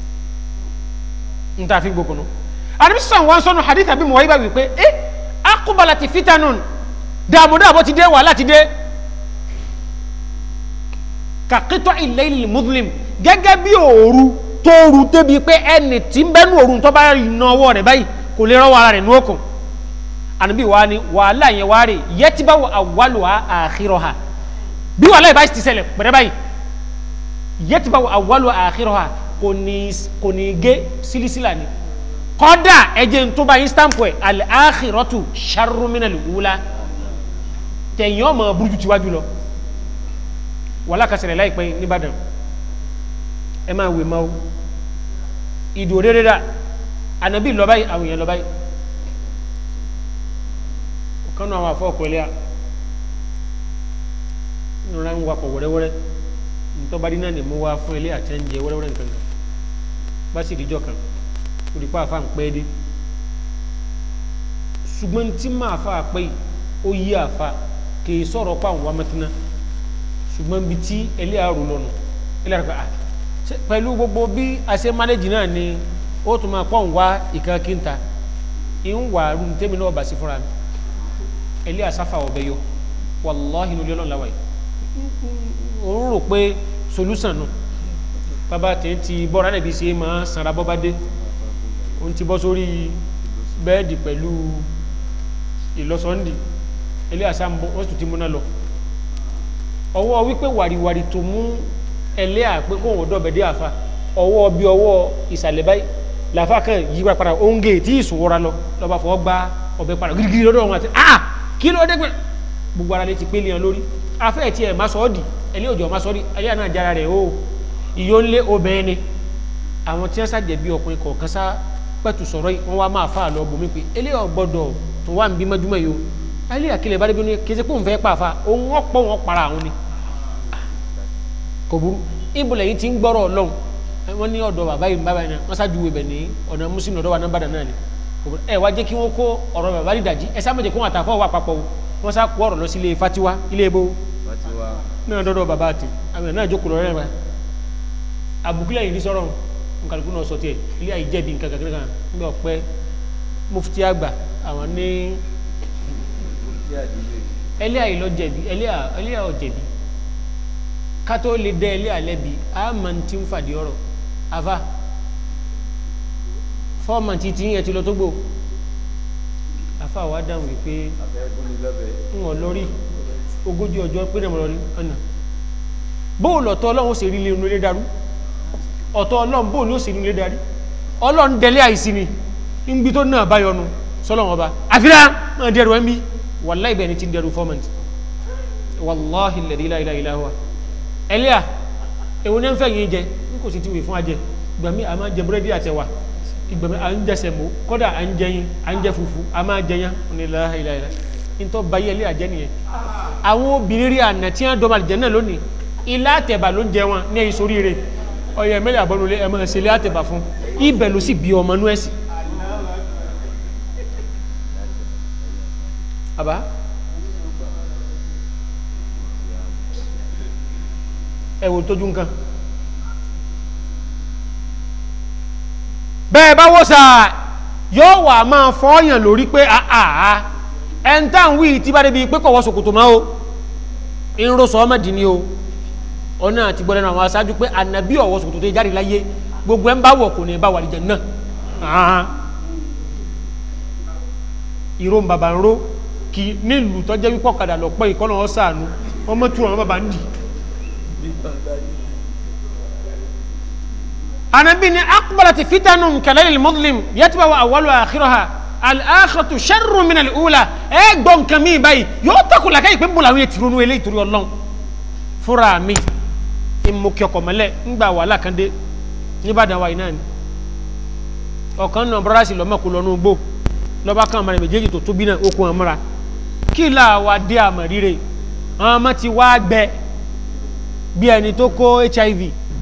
n ta fi gbókùnú àdébí sàn wọn sọnù hadith àbí mọ̀wáyé bá wí pé ẹ akúbalà ti fitanun dààmú dààbò ti dé wàhálà ti dé kàkítọ́ ìlẹ́yìn muslim gẹ́gẹ́ bí òru tóoru débi pé ẹni tí ń bẹ́nu òru tó bá na ọwọ́ rẹ̀ báyìí kò lè rọ́wọ́ ara rẹ̀ ní òkun ànábì wa ni wàhálà yẹn wá rè yẹtìbá wà awwaluha akhiraha bí wàhálà yìí bá ti ṣẹlẹ̀ pẹ̀rẹ́ báyìí yẹtìbá wà awwaluha akhiraha kò ní kò ní gé sílísílà ni kọ́dà ẹ̀jẹ̀ tó bá yín stamp ẹ̀ al-akhiratu sharru minal ula tẹ̀yìn ọmọ burúkú tiwájú lọ wàhálà kásẹ̀rẹ̀ láìpẹ́ nìbàdàn ẹ máa wè máa o ìdò rere dà ànábì lọ báyìí àwọn èèyàn lọ báyìí ọ̀kan náà àwọn afọ ọ̀pẹ̀lẹ́ à nínú ń wakọ̀ wẹ́rẹ́wẹ́rẹ́ ntọ́ba dín náà ni mo wá fún ilé àti ẹ̀ǹjẹ wẹ́rẹ́wẹ́rẹ́ nǹkan kan bá sì díjọ́ kan olùkọ́ àfa ń pẹ́ dé ṣùgbọ́n tí máa fa àpẹ́ yìí ó yí àfa kì í sọ̀rọ̀ pa àwọn amẹ́tínà ṣùgbọ́n bí tí ẹlẹ́ àrò lọ́nà ẹlẹ́ àrò ah pẹ̀lú gbogbo bí a ṣe mánéjì náà ni ó tún máa pọ̀ ń wá ìkan kínta ń wà rú tẹ́mi náà bà sí fúnra mi ẹlẹ́ àsáfà ọ̀bẹ yọ wàláhì ní olóòlù làwà yìí ó ń rò pé solúsàn nù bàbá tẹ̀ ń ti bọ́ra náà bí ṣe máa sanra bọ́ bá dé ó ń ti bọ́ sórí bẹ́ẹ̀dì pẹ̀lú ìlọsọ́ndì ẹlẹ́ àsá ń bọ́ wọ́n sì tún ti múná lọ ọwọ́ wípé wàríwàrí tó mú ẹlẹ́ àpé kó wọ́n dọ̀bẹ̀ dé àfa ọwọ́ bí ọwọ́ ìsàlẹ̀ báyìí làfa kan yí wa padà oúnjẹ tí ìṣòwòra lọ lọ́ba fọwọ́ gba ọbẹ̀ padà girigiri lọ́dọ̀ wọn àti ah kí ló dé pé gbogbo ara lè ti pé léèyàn lórí afẹ́ tí ẹ̀ má sọ ọ́ di ẹlẹ́ òjò má sọ ọ́ di ẹlẹ́ àná jára rẹ̀ o ìyó ńlé obìnrin ni àwọn tí wọ́n ṣàjẹ̀bí ọkùnrin kọ̀ọ̀kan sá pẹ̀tù sọ̀rọ̀ yìí wọ́n wá máa fà lọ bomi pé ẹlẹ́ ọ̀gbọ́dọ̀ tó wà ń bí mọ́júmọ́ yìí o ẹlẹ́ àkìlẹ̀ bá débi ní kí ẹ ṣe pé òun fẹ́ pàfà òun wọ́n pọ̀ wọ́n para àwọn ni kò burú ibùlẹ̀ yìí ti ń gbọ́rọ̀ ọlọ́run wọ́n ní ọ̀dọ̀ bàbá yìí bàbá yìí náà wọ́n ṣáájú ibẹ̀ ní ọ̀nà mùsùlùmí ọ̀dọ̀ wa náà bàdàn náà ni kò burú ẹ wá jẹ́ kí wọ́n kó ọ̀rọ̀ bàbá yìí dàjí ẹ sáà méje kó wọn àtàkọ́ wà papọ̀ o wọ́n sá kó ọ̀rọ̀ lọ sí ilé fatiwa ilé ebo Fatiwa. náà dọ́dọ̀ bàbá àti àwọn náà jókòó lọ́rẹ́ rẹ̀ àbùkílẹ̀ yìí ní sọ̀rọ̀ nkàlùkù náà sọ tiẹ̀ ilé àyè jẹ̀bi nǹkan kankan kan nígbà ọ̀pẹ́ mufti àgbà àwọn ní Tí àdìlé. ẹlẹ́ àyè lọ jẹ̀bi ẹlẹ́ àyè ọ̀ jẹ̀bi kátó lè dẹ́ ẹlẹ́ àlẹ́ bi àmà ti ń fàdí ọ̀rọ̀ àfa fọ́ọ̀mà ti ti yẹn ti lọ tó gbò àfa wa dáhùn wípé Abẹ́ gúnni lọ́bẹ̀. ń wọ̀ lórí ogójì ọjọ́ pé náà mo lọ rí ọ̀nà bóòlù ọ̀tọ̀ ọlọ́run ó sì rí inú ilé darú ọ̀tọ̀ ọlọ́run bóòlù ó sì rí inú ilé darí ọlọ́run dẹ̀lé àìsí ni níbi tó náà bá yọnu sọlọ́run ọba àfihàn máa dẹrù ẹ̀ ń bí wàláì bẹ́ẹ̀ ni ti ń dẹrù fọ́mẹ̀ntì wàláhì lẹ̀dí láìláìlá wa ẹlẹ́à èwo ní ń fẹ́ yín jẹ ní kò sì ti wè fún ajẹ gbàmí a máa jẹ búrẹ́dì àtẹwà ìgbàmí à ń jẹ sẹ̀mó kọ́dà à ń jẹ yín à ń jẹ fufu a máa jẹ yán ní láìláìlá nítorí báyìí ẹlẹ́à jẹ́ nìyẹn àwọn obìnrin rí àná tí wọ́n dọ́mọ àlìjẹ́ náà lónìí ilá àtẹ̀bà ló ń jẹ wọn ní ẹ̀yìn sórí rẹ̀ ọyọ mẹ́lẹ̀ àbọ̀nulé ẹ̀ máa ṣe ilé àtẹ̀bà fún ibẹ̀ ló sì bí ọmọ nú ẹ̀sìn. àbá ẹ wò tójú nǹkan bẹ́ẹ̀ bá wò sà yóò wà máa fọ́ọ̀yàn lórí pé àà ẹ̀ńtà ń wí tí bá débi pé kọ̀wọ́ sòkòtò máa o ń ro sọ ọmọdé ni o ọ̀nà àti gbọ́dọ̀ náà àwọn aṣáájú pé ànàbí ọ̀wọ́ sòkòtò tó jáde láyé gbogbo ẹ̀ ń bá wọ̀ kò ní bá wà lìjẹ̀ náà ìró ń bàbá ń ró kì í nílùú tó jẹ́ wípọ̀ kadà lọ pẹ́ ìkọ́nà ọ̀sàánú wọ́n mọ́ tún àwọn bàbá ń dì anabi ni akbalati fitanu kalali muslim yatiba wa awalu akhiraha al-akhiratu sharru min al-ula ẹ gbọ́ nǹkan mi báyìí yóò takò làkàyè pé ń bọ̀ làwọn ètò ìrònú eléyìí torí ọlọ́run fúnra mi ìmùkẹ́ ọkọ̀ mọ́lẹ̀ ńgbà wàhálà kan dé níbàdàn wa yìí náà ni ọ̀kan náà bọ́dá sí lọ́mọ kó lọ́nu gbó lọ́ba kan àmàlẹ̀ méjèèjì tó tóbi náà ó kó wọn mọ́ra kí là wá dé àmọ̀ ríre àwọn ọmọ ti wá gbẹ bí ẹni tó kó hiv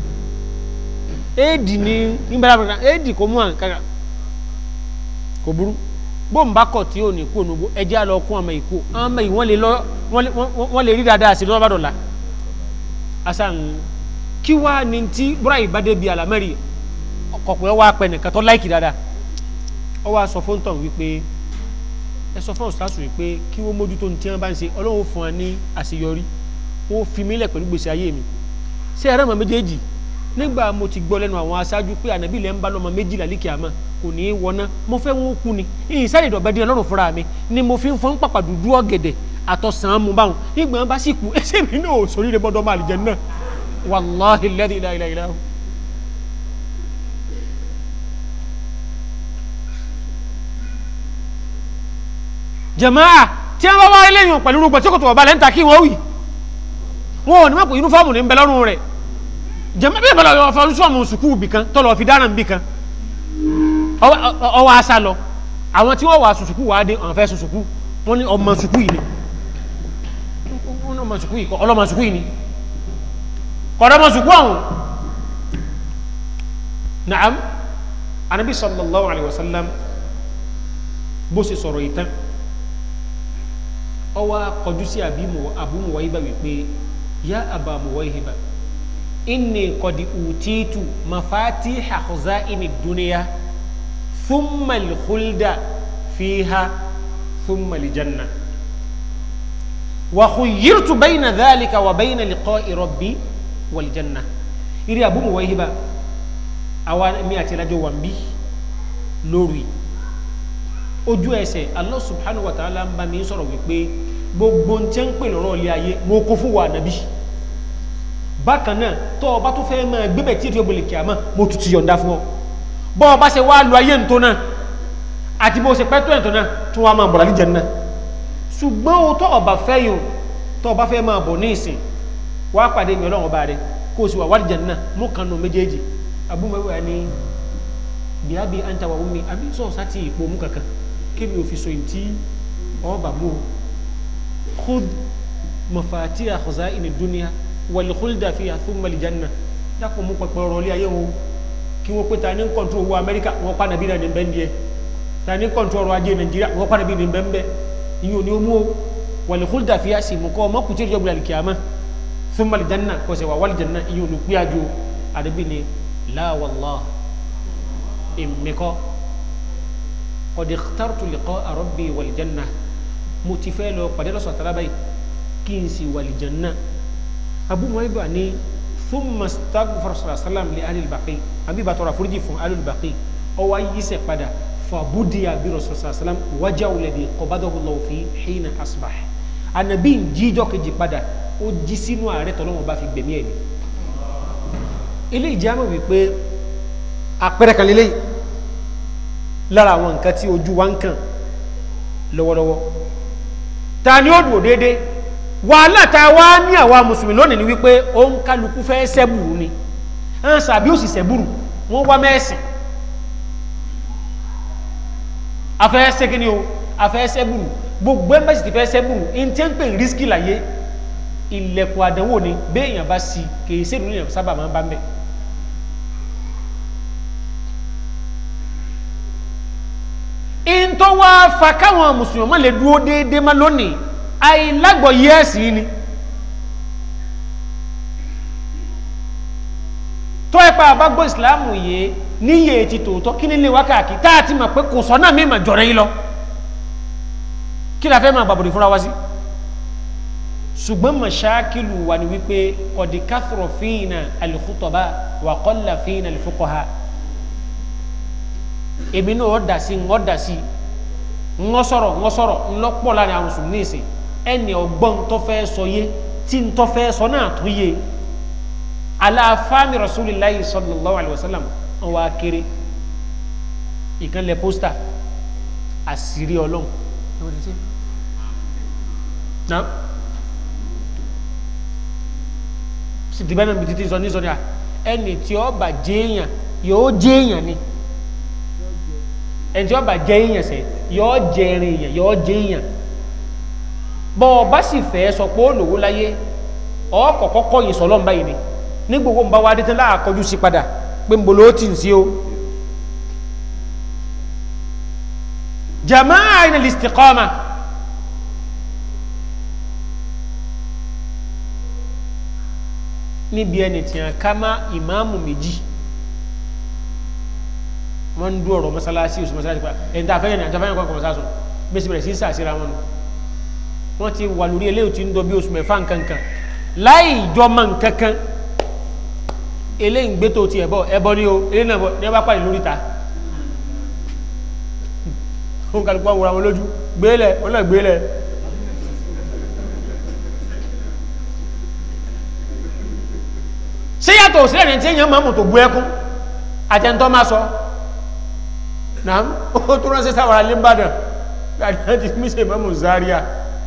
éèdì ní nígbàdàn éèdì kò mú àǹkárá kò burú bóun bá kọ̀ tí ò ní kú ònúgbó ẹjẹ́ àlọ́ kún ọmọ ìkú ọmọ yìí wọ́n lè lọ wọ́n lè rí dáadáa sí lọ́wọ́ bá dọ̀la asan kí wá ní tí búra yìí bá dé bi àlámẹ́rì ọkọ̀pẹ́ wá pẹ́ nìkan tó láìkì dáadáa ọ wá sọ fún tọ̀hún wípé ẹ sọ fún ọ̀sán wípé kí wọ́n mójútó ní tí wọ́n bá ń ṣe ọlọ́run fún wa ní àṣeyọrí wọ́n fi mí lẹ̀ pẹ̀lú gbèsè ayé mi ṣé ẹ̀rọ mọ̀ méjèèjì nígbà mo ti gbọ́ lẹ́nu àwọn aṣáájú pé ànábì lẹ́ ń bá lọ́mọ méjìlá líkì àmọ́ kò ní í wọná mo fẹ́ wọn kú ni ìyìn sáré ìdọ̀bẹ́ dín ọlọ́run fúnra mi ni mo fi ń fọ́n pàpà dúdú ọ̀gẹ̀dẹ̀ àtọ̀sán mu báwọn nígbà wọn bá sì kú ẹsẹ̀ mi náà ò sórí rẹ bọ́dọ̀ máa lè jẹ náà wàláhi lẹ́dí ilá ilá ilá. jàmáà tí wọn bá wá eléyìn pẹ̀lú rúgbọ tí kò tó wà balẹ̀ ń ta kí wọ́n wì wọn ò ní mọ̀ pé yunifọ́ọ̀mù ní ń bẹ lọ́rùn rẹ̀ jàmáà bí ìbálò ọ̀fọ̀ yunifọ́ọ̀mù sùkúù bì kan tọ́lọ̀ fi dáràn bì kan ọwọ́ asá lọ àwọn tí wọ́n wà sùsùkú wà á dé àwọn fẹ́ sùsùkú wọ́n ní ọmọ sùkú yìí ni wọ́n ní ọmọ sùkú yìí kọ́ ọlọ́mọ sùkú yìí ni kọ́dọ́mọ sùkú ọ̀hún naam anabi sallallahu alayhi wa sallam bó ṣe sọ̀rọ̀ yìí tán ọwọ́ akọjú sí Abu Muwayhiba wípé ya Aba Muwayhiba inni qad utitu mafatiha khaza'ini dunya ثم الخلد فيها ثم الجنة وخيرت بين ذلك وبين لقاء ربي والجنة إري أبو موهبة أوان مئة لجو وانبي لوري ojú ẹsẹ̀ Allah subhanahu wa ta'ala ń bá mi sọ̀rọ̀ wípé gbogbo ń tẹ́ ń pè lọ́rọ̀ ilé ayé mo kó fún wa nàbí bákan náà tó o bá tó fẹ́ máa gbébẹ̀ tí ètò ìbòlè kìámà mo tutù yọ̀ǹda fún ọ bọ́ ọba ṣe wá lu ayé ntọ́ náà àti bó ṣe pẹ́ tó ẹ̀ntọ́ náà tó wá máa bọ̀ láti jẹ náà ṣùgbọ́n o tọ́ ọba fẹ́ yòó tọ́ ọba fẹ́ máa bọ̀ ní ìsìn wá pàdé mi ọlọ́run ọba rẹ kó o sì wà wálìjẹ náà mú kan nù méjèèjì abúmọ̀wé ni bíábí anta wà wúmi àbí sọ̀ sátì ìpò mú kankan kémi ò fi so ìtì ọba mú o khud mafatiha khaza'ini dunya wal khulda fiha thumma al janna dákun mú pẹpẹ ọ̀rọ̀ ilé ayé wo kí wọ́n pé ta ní kọ́ntú owó amẹ́ríkà wọ́n pa nàbí náà ní bẹ́ẹ̀ díẹ̀ ta ní kọ́ntú ọrọ̀ ajé nàìjíríà wọ́n pa nàbí ní bẹ́ẹ̀ bẹ́ẹ̀ ìyẹn ò ní mú o wàlẹ̀ kúlùdà fi àsì mú kọ́ ọmọ kùtì ìjọba ìlàlì kìámà fún mali janna kò sẹ̀ wà wàlì janna ìyẹn ò ní pé àjò àdébí ni láwàlá ìmìkọ́ ọ̀dẹ̀ tàrtù lìkọ́ àrọ́bì wàlì janna mo ti fẹ́ lọ pàdé lọ́sọ̀ tàlábà yìí kí n sì wàlì janna abúmọ̀ ibà ní ثم استغفر صلى الله عليه وسلم لأهل البقيع أبي باتورا فرجي فون أهل البقيع أو يسي قدا فبدي برسول صلى الله عليه وسلم وجه الذي قبضه الله فيه حين أصبح النبي جيجو كجي قدا ó jí sínú ààrẹ tọ́lọ́wọ́n bá fi gbẹ̀mí ẹ̀ ní ilé ìjámọ̀ wípé àpẹẹrẹ kan lélẹ́yìí lára àwọn nǹkan tí ojú wa ń kàn lọ́wọ́lọ́wọ́ ta ni ó dùn déédéé wàhálà tá a wá ní àwa mùsùlùmí lónìí ni wípé ó ń kálukú fẹ́ sẹ́bùrù ni ẹn sàbí ó sì sẹ́bùrù wọ́n wá mẹ́sìn afẹ́ sẹ́kíní o afẹ́ sẹ́bùrù gbogbo ẹ̀ mẹ́sì ti fẹ́ sẹ́bùrù in tí ń pè ní rísíkì láyé ilẹ̀kùn àdánwò ni béèyàn bá sí kèé sẹ́dùn ní sábà máa ń bá mẹ́ in tó wá fa káwọn mùsùlùmí má lè dúró déédéé má lónìí àìlágbọ̀ yẹ́ẹ̀sì ni tó ẹ̀pá àbágbọ́ ìsìláàmù yìí níyè ti tòótọ́ kí nílé wákàkí táà ti mọ̀ pé kò sọ náà mímọ̀ jọ̀rọ̀ yìí lọ kí la fẹ́ máa bàbòrì fúnra wá sí ṣùgbọ́n mọ̀ṣáàkìlù wà ní wípé ọ̀dì káfùrọ̀ fíìnà al-khutaba wà qalla fíìnà al-fuqaha èmi náà ọ̀ dà sí ọ̀ dà sí ńlọ sọ̀rọ̀ ńlọ sọ̀rọ̀ ńlọ pọ̀ láàrin àwọn mùsùlùmí nìsín ẹni ọgbọ́n tó fẹ́ sọ yé tí ń tó fẹ́ sọ náà tó yé aláfáàmì rasulillahi sallallahu alayhi wa sallam wọn wá kéré ìkànnì pósítà àṣírí ọlọ́run na. น sì ti bẹ́ẹ̀ náà bí títí sọ ní sọ ní à ẹni tí ó bà jẹ́ èèyàn yóò jẹ́ èèyàn ni ẹni tí ó bà jẹ́ èèyàn sẹ́ yóò jẹ́ ẹrin èèyàn yóò jẹ́ èèyàn bọ́ ọ bá sì fẹ́ sọ pé ó lòwó láyé ọkọ̀ kọ́kọ́ yìí sọ lọ́nba yìí ni ní gbogbo ń bá wa dé tán láàkọjú sí padà pé ń bolo ó tì ń sí o jamaa ina listiqama níbi ẹni tí a ká má ìmáàmù méjì wọ́n ń dú ọ̀rọ̀ mọ́sálásí oṣù mọ́sálásí pa ẹni tá a fẹ́yẹ̀ ní àti afẹ́yẹ̀ kọ́kọ́ mọ́sálásí bí sì bẹ̀rẹ̀ sí sàṣírà wọn nù wọ́n ti wà lórí eléyìí tí ń dọ bí oṣù mẹ́fà nkankan láì jọmọ nkankan eléyìí ń gbé tó ti ẹ̀bọ ẹbọ ní o eléyìí náà bọ ní ẹ bá pàdé lórí ta ó ń kálukú àwọn àwọn lójú gbélẹ̀ ó náà gbélẹ̀ ṣé yàtọ̀ sílẹ̀ ní tí èèyàn máa mú tó bú ẹkún àtẹ̀ntọ́ máa sọ náà ó tó ránṣẹ́ sáwàrà lẹ́mbàdàn gbàdá ti mí ṣe mọ́mù Zaria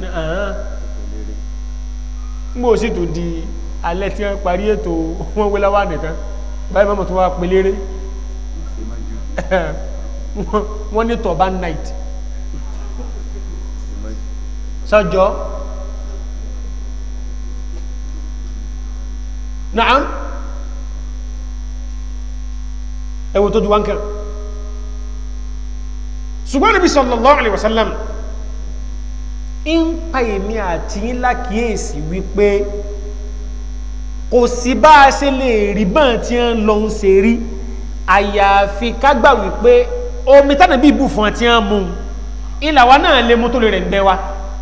mbò sì tó di alẹ́ tí wọ́n parí ètò wọ́n wé láwà nìkan báyìí mọ́mù tó wá pelére wọ́n ní turban night sọ́jọ́ naam ẹwọ tó ju wá ń kẹrù ṣùgbọ́n Nabi sallallahu alaihi wasallam ń pa èmi àti yín lákìíyèsí wípé kò sí bá a ṣe lè rí bọ́n tí ń lọ ń ṣe rí àyàfi kágbà wípé omi tánà bí ibù fún àti ń mú ilà wa náà lè mú tó lè rẹ̀ ń bẹ́ wa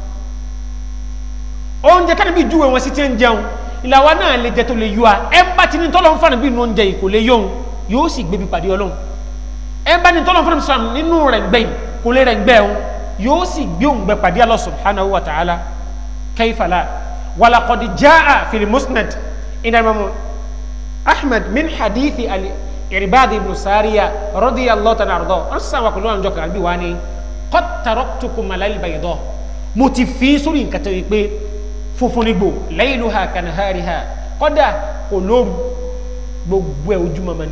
oúnjẹ kánà bí júwe wọn sí tí ń jẹun ilà wa náà lè jẹ tó lè yọ a ẹ bá ti ní tọ́lọ́ ń fànà bí inú oúnjẹ yìí kò lè yóhun yóò sì gbébi pàdé ọlọ́run ẹ bá ní tọ́lọ́ ń fànà sàm nínú rẹ̀ gbẹ̀yìn kò lè rẹ̀ ń gbẹ̀ òun yóò sì gbé òun gbẹ pàdé Allah subhanahu wa ta'ala kayfa la walaqad jaa fil musnad ina imamu ahmed min hadithi ali irbad ibn sariya radiyallahu ta'ala ardo an sa wa kullu an joka albi wani qad taraktukum alal bayda mo ti fi sórí nǹkan tó pé funfun ni gbo layluha kanahariha kódà kò lóru gbogbo ẹ̀ ojúmọ́ mọ́ ni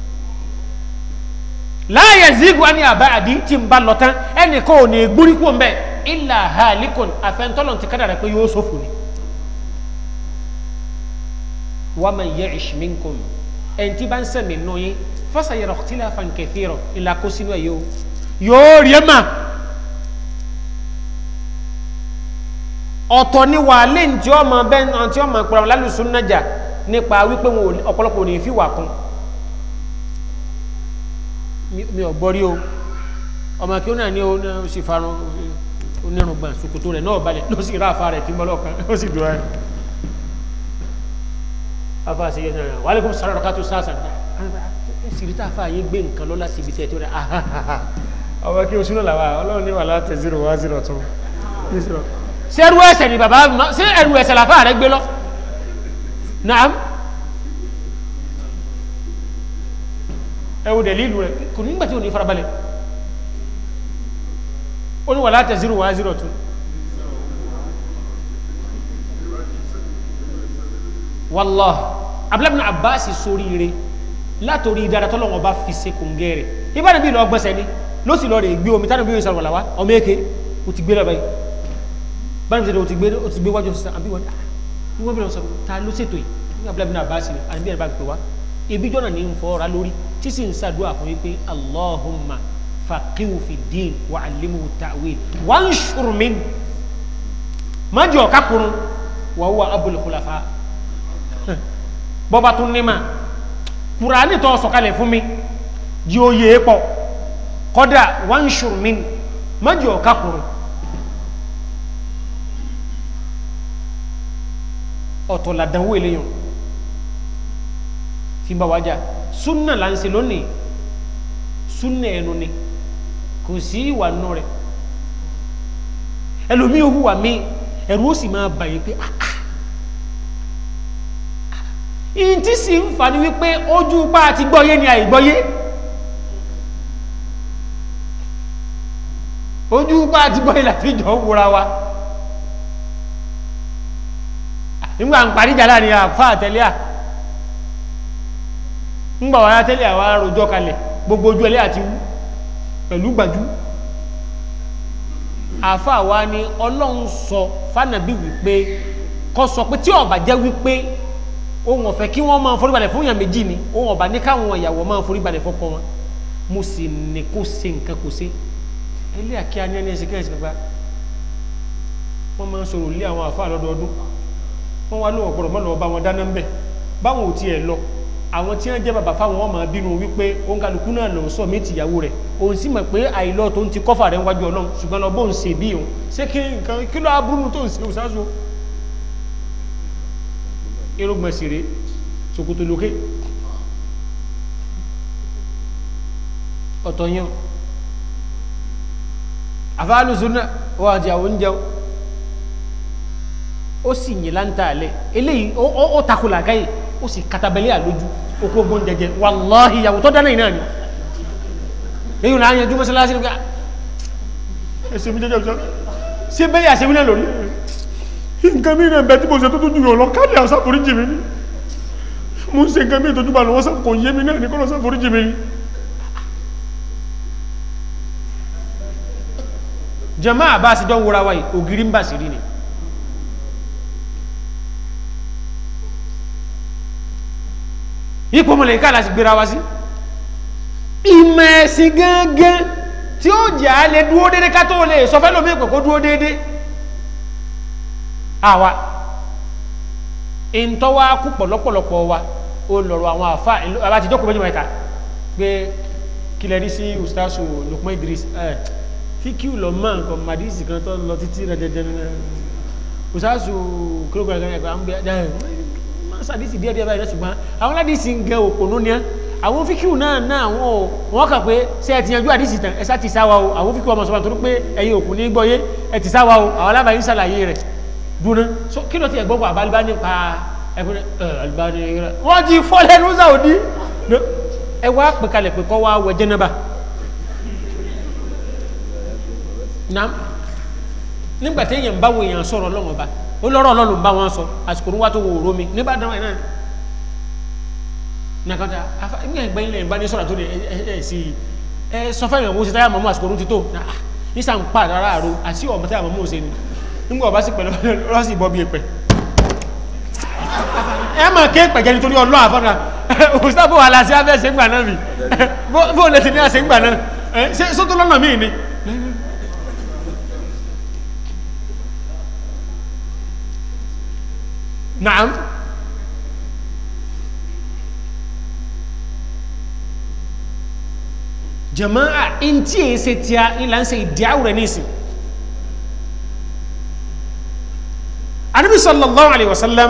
láàyè zigu ani àbá àdí tí ń bá lọ tán ẹnì kan ò ní gbórí kú mbẹ ilà halikun àfẹnutọ́lọ̀ ti kádàrà pé yóò sófò ni. wa man ya'ish minkum ẹni tí bá ń sẹ̀mí nù yín fasayara ikhtilafan kathira ìlà kó sínú ẹ̀ yóò yóò rí ẹ̀ mà. ọ̀tọ̀ ni wà lẹ́yìn tí ọmọ bẹ́ẹ̀ tí ọmọ ìpàrọ̀ lálùsùn nájà nípa wípé ọ̀pọ̀lọpọ̀ ò ní fi wà kún mi ò gbọ́ rí o ọmọ kí ó náà ní o sì farun onírùngbọ̀n ṣòkòtò rẹ̀ náà balẹ̀ ló sì rá àfa rẹ̀ tí mọ́lọ́ kan ó sì dùn ẹ́ afa ṣe yẹn náà wàhálà kò sọ̀rọ̀ ká tó sáàsà sì rí táfà yín gbé nǹkan lọ́la síbi tẹ̀ tó rẹ̀ ọmọ kí o súnà làwà ọlọ́run ní wàhálà tẹ̀ zero one zero two ṣé ẹrú ẹsẹ̀ ni bàbá ṣé ẹrú ẹsẹ̀ làfà rẹ̀ gbé lọ naam. ẹwù dẹ̀lílù rẹ̀ kò nígbà tí ò ní farabalẹ̀ ó ní wà látẹ̀ zero one zero two wallah abúlábìnà àbáàsì sórí rẹ̀ látòrí dára tọ́lọ́wọ́ bá fi ṣe kò ń gẹ́rẹ̀ ìbára bí lọ gbẹ́sẹ̀ ní ló sì lọ rẹ̀ gbé omi tánà bí ó sọ̀rọ̀ wàlàwá ọmọ èké ó ti gbé lọ báyìí báyìí tẹ́lẹ̀ ó ti gbé ó ti gbé wájú sísan àbí wọn ní wọ́n bí lọ sọ̀rọ̀ ta ló ṣètò yìí ní abúlábìnà àbáàsì àbí ẹ̀rọ bá pè wá ibi jọ́nà ní ń fọ́ra lórí tí sì ń sàdúrà fún wípé allahumma faqihu fi din wa alimuhu ta'wil wa ń ṣùrùmín májì ọ̀ká kurun wa huwa abul khulafa bọ́ba tún ní ma kùránì tó sọ̀kalẹ̀ fún mi jí ó yé pọ̀ kọ́dà wa ń ṣùrùmín májì ọ̀ká kurun ọ̀tọ̀ làdánwò eléyàn tí ń bá wájà súnà là ń ṣe lónìí súnà ẹnu ni kò sí ìwà nù rẹ ẹlòmíì hùwà mí ẹrù ó sì máa bàyè pé ìyìn tí sì ń fà ní wípé ojú pa àti gbọ́yé ni àìgbọ́yé ojú pa àti gbọ́yé láti jọ wúra wa nígbà ń parí jà láàrin àfa àtẹlẹ́ à ńgbà wà tẹ́lẹ̀ àwa rojọ́ kalẹ̀ gbogbo ojú ẹlẹ́ àti wú pẹ̀lú gbàjú àfa wa ni ọlọ́run sọ fánàbí wípé kọ́ sọ pé tí ọba jẹ́ wípé ohun ọ̀fẹ́ kí wọ́n máa foríbalẹ̀ fún èèyàn méjì ni ohun ọba ní káwọn ìyàwó máa foríbalẹ̀ fọ́kọ wọn mo sì ní kó ṣe nǹkan kó ṣe ẹlẹ́ àkíyá ní ẹni ẹsẹ̀ kẹ́hìn sí gbogbo wọ́n máa ń sọ̀rọ̀ lé àwọn àfa lọ́dọọdún wọ́n wá lóun ọ̀gbọ̀rọ̀ mọ́lọ́wọ́ bá wọn dáná ń bẹ̀ báwọn ò tiẹ̀ lọ àwọn tí wọ́n jẹ́ bàbá fáwọn wọn máa bínú wípé òun kálukú náà lọ sọ mí tìyàwó rẹ̀ òun sì mọ̀ pé àìlọ́ tó ń ti kọ́fà rẹ̀ wájú ọlọ́run ṣùgbọ́n lọ bóun ṣe bí òun ṣé kí nǹkan kí ló aburú tó ń ṣe òṣàṣù irúgbọ̀n sì rèé ṣòkòtò lókè ọ̀tọ̀ yẹn àfáàlùsùn náà wọ́n àti àwọn oúnjẹ ó sì yìn láńtà alẹ́ eléyìí ó takò làgáyè ó sì katabẹ́lẹ́ àlójú okó ogun jẹjẹ wàláhì ìyàwó tó dáná ìnáà ni èyí náà yẹn dúmọ́ síláṣí nígbà ẹsẹ̀ mi jẹjẹ ọjọ́ sí bẹ́yà àṣẹ mi náà lórí nǹkan mi náà bẹ tí mo ṣe tó tó jùlọ lọ káàdì àṣàforíjì mi ni mo ń ṣe nǹkan mi tó jùlọ lọ wọ́n kò yé mi náà ní kọ́lọ́ ṣàforíjì mi ni jàmáà àbá àṣìjọ́ ń wúra wáyé ògiri ń bà sí rí ni ipò mọ̀lẹ̀ ká láti gbéra wá sí ìmọ̀ ẹ̀sìn gángan tí ó jẹ́ á lè dúó dédé ká tó lè sọ fẹ́lómi ìpè kó dúó dédé àwa ìntọ́wá kú pọ̀lọpọ̀lọpọ̀ wa ó lọ̀rọ̀ àwọn àfá àbá ti jókòó méjì mẹ́ta pé kílẹ̀ rí sí ustasu Lukman Idris fíkíù lọ mọ́ nǹkan madisi kan tó lọ títí rẹ̀ dẹ̀dẹ̀ ustasu kílógún ẹ̀gbẹ́ ẹ̀gbẹ́ sàdísì díẹ̀ díẹ̀ báyìí náà ṣùgbọ́n àwọn aládìsí ń gẹ òpònú ni àwọn fíkìú náà náà àwọn wọn kà pé ṣe ẹ ti yanjú àdìsí tán ẹ sá ti sáwa o àwọn fíkìú ọmọ sọ̀rọ̀ torí pé ẹ̀yin òkú ní gbọ́yé ẹ ti sáwa o àwọn alábàáyé ń ṣàlàyé rẹ̀ dúró so kí ló ti ẹ̀ gbọ́kọ̀ àbálíbá nípa ẹgbẹ́ ẹ àlùbáni rẹ̀ wọ́n ti fọ́ lẹ́nu sàwọ́dí ẹ wá pè kalẹ̀ pé kọ́ wá wẹ jẹ́nẹ́bà nam nígbà tí èèyàn bá wo èèyàn sọ̀rọ̀ lọ́wọ́ bá ó lọ́rọ̀ ọlọ́run bá wọn sọ àsìkò ní wá tó wo òró mi nígbàdàn ẹ̀ náà nàkàtà afa ní ẹgbẹ́ ilẹ̀ ìbá ní sọ̀rọ̀ tó lè ẹ̀ sí ẹ sọ fẹ́ ìyàwó sí táyà mọ́mọ́ àsìkò ní ti tó nísà ń pa àdára àrò àti ọmọ táyà mọ́mọ́ òsè ni nígbà ọba sì pẹ̀lú ọlọ́sì bọ́ bí ẹ̀pẹ̀ ẹ máa ké pẹ̀jẹ́ nítorí ọlọ́ àfọ́nà òsítàbò wà láti abẹ́ ṣe ń gbà náà bì bó lè ti ní àṣẹ ń gbà náà ṣé sótó lọ́nà míì ni naam jama'a in tí èyí ṣe tí a ilá ń ṣe ìdíáwò rẹ̀ nísìn anabi sallallahu alaihi wasallam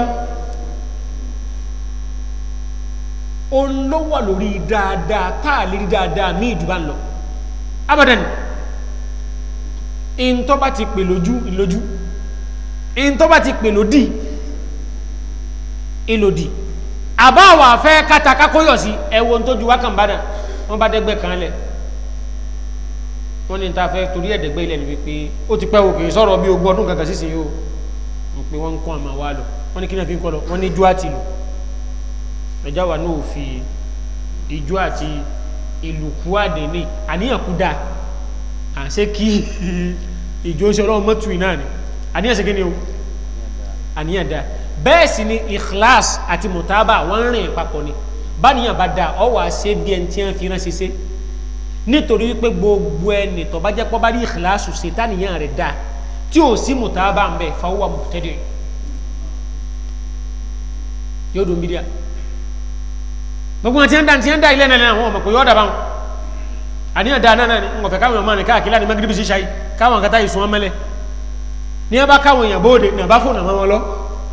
o ló wà lórí dáadáa táà lérí dáadáa ní ìdúbà lọ abadan in tó bá ti pè lójú ìlójú in tó bá ti pè lódì ìlòdì àbáwà fẹ́ kátàkákóyọ̀ sí ẹwọ́n tó ju wákàn bádà wọ́n bá dẹ́gbẹ́ kan lẹ̀ wọ́n ní ta fẹ́ torí ẹ̀dẹ́gbẹ́ ilẹ̀ ni wípé ó ti pẹ́ o kìí sọ̀rọ̀ bí ogún ọdún kankan sísìn yóò wọ́n pe wọ́n ń kọ́ àmà wa lọ wọ́n ní kí náà fi ń kọ́ lọ wọ́n ní ijó àti ìlú ẹ̀já wa náà fi ijó àti ìlú kú àdéní àníyàn kú dáa à ń ṣe kí ìjó ṣe ọlọ́run mọ́tù iná ni àníyàn ṣe kí ni o àníyàn dáa bẹ́ẹ̀ sì ni ikhlas àti mutaba wọ́n rìn papọ̀ ni báníyàn bá dáa ọ wà ṣe bí ẹni tí wọ́n fi ránṣẹ́ ṣe nítorí wípé gbogbo ẹni tó bá jẹ́ pọ́ bá rí ikhlas ṣe táníyàn rẹ̀ dáa tí ò sí mutaba ń bẹ fahuwa mubtadi' yóò dùn bídíà gbogbo wọn ti ń da ti ń da ilé nàlẹ́ àwọn ọmọ pé yóò dàbà wọn àníyàn dáa náà ni ń wọ̀fẹ́ káwọn ọmọ rìn káàkiri láti magrebi ṣíṣá yìí káwọn kata yìí sún wọn mẹ́lẹ̀ ní ẹ bá káwọn èèyàn bóde ní àbá fóònù àwọn wọn lọ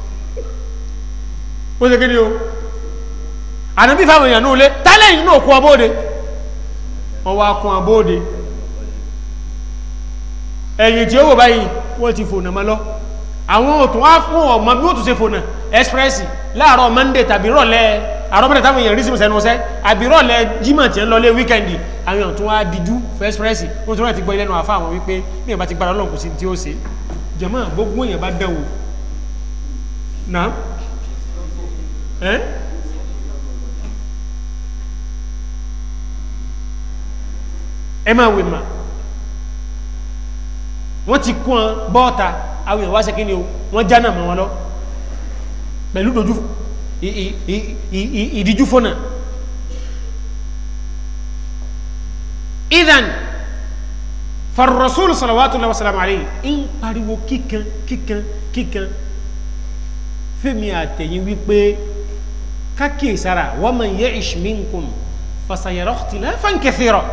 ó ṣe kíni o ànábì fáwọn èèyàn náà lé tálẹ̀ yìí náà kún abóde wọn wá kún abóde ẹ̀yìn tí ó wò báyìí wọ́n ti fònà mọ́ lọ àwọn òtún wá fún ọmọ bí ó tún ṣe fònà express láàárọ̀ monday tàbí rọ̀lẹ́ àárọ̀ mẹ́ta táwọn èèyàn rí sí ìsẹ́nu ọ̀sẹ́ àbí rọ̀lẹ́ jímọ̀ tí ń lọ lé wíkẹ́ndì àwọn èèyàn tún wá díjú fún express wọ́n tún rẹ̀ ti gbọ́ ilé ẹnu àfa àwọn wípé bí èèyàn bá ti gbára ọlọ́run kò sí tí ó ṣe jẹ̀mọ́ gbogbo èèyàn bá dẹ̀wò náà ẹ́ ẹ máa wè mà wọ́n ti kún ọ bọ́ọ̀ta àwọn èèyàn wá ṣe kí ni o wọ́n já náà mọ́ wọn lọ pẹ̀lú dojú ì- ì- ì- ì- ì- ìdíjú fọ́nà idan farrasul salawatullahi wa salamu alayhi in pariwo kíkan kíkan kíkan fẹ́mi àtẹ̀yìn wípé kákìí sára wa man ya'ish minkum fasayara ikhtilafan kathira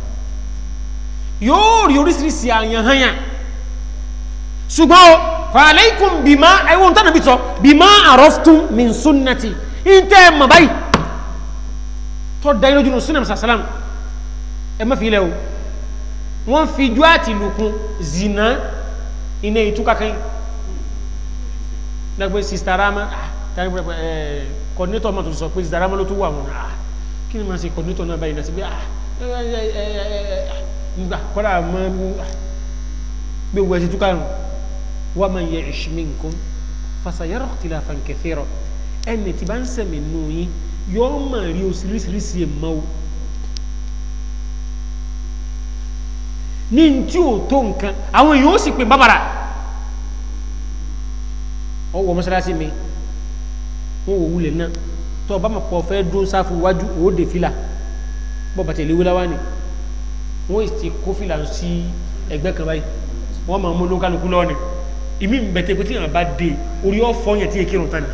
yóò rí oríṣiríṣi àyàn hanyà ṣùgbọ́n o fàálẹ́kùn bímá ẹwọ́n tánà bí sọ bímá àrọ́ftún min sunnati in tẹ́ ẹ mọ̀ báyìí tó dá inú jùlọ sunnah sàlám ẹ má fi ilẹ̀ o wọ́n fi jú àti lùkún zina iná ìtúkà kan dàgbé sista rama kọ́dínétọ̀ ọmọ tó sọ pé sista rama ló tó wà wọn ah, kí ni máa ṣe kọ́dínétọ̀ náà báyìí náà sí bí ah nígbà kọ́dà mọ́ gbogbo ẹ̀sìn túkà nù wa man ya'ish minkum fasayara ikhtilafan kathira ẹni tí bá ń sẹ̀mí nù yín yóò máa rí oríṣiríṣi ẹ̀mọ́ o ní tí ò tó nǹkan àwọn èèyàn ó sì pè bábàrà ọwọ́ mọ́sálásí mi wọ́n wò wúlẹ̀ náà tó ọba mọ̀ pọ̀ fẹ́ dún sáfù wájú òóde fìlà bọ́ bàtẹ̀ ìléwé láwá ni wọ́n ti kó fìlà sí ẹgbẹ́ kan báyìí wọ́n máa mú olókálukú lọ́ọ̀ni ìmí bẹ̀tẹ̀ pé tí yàn bá dé orí ọ̀fọ́ yẹn tí èkìrùn tán ni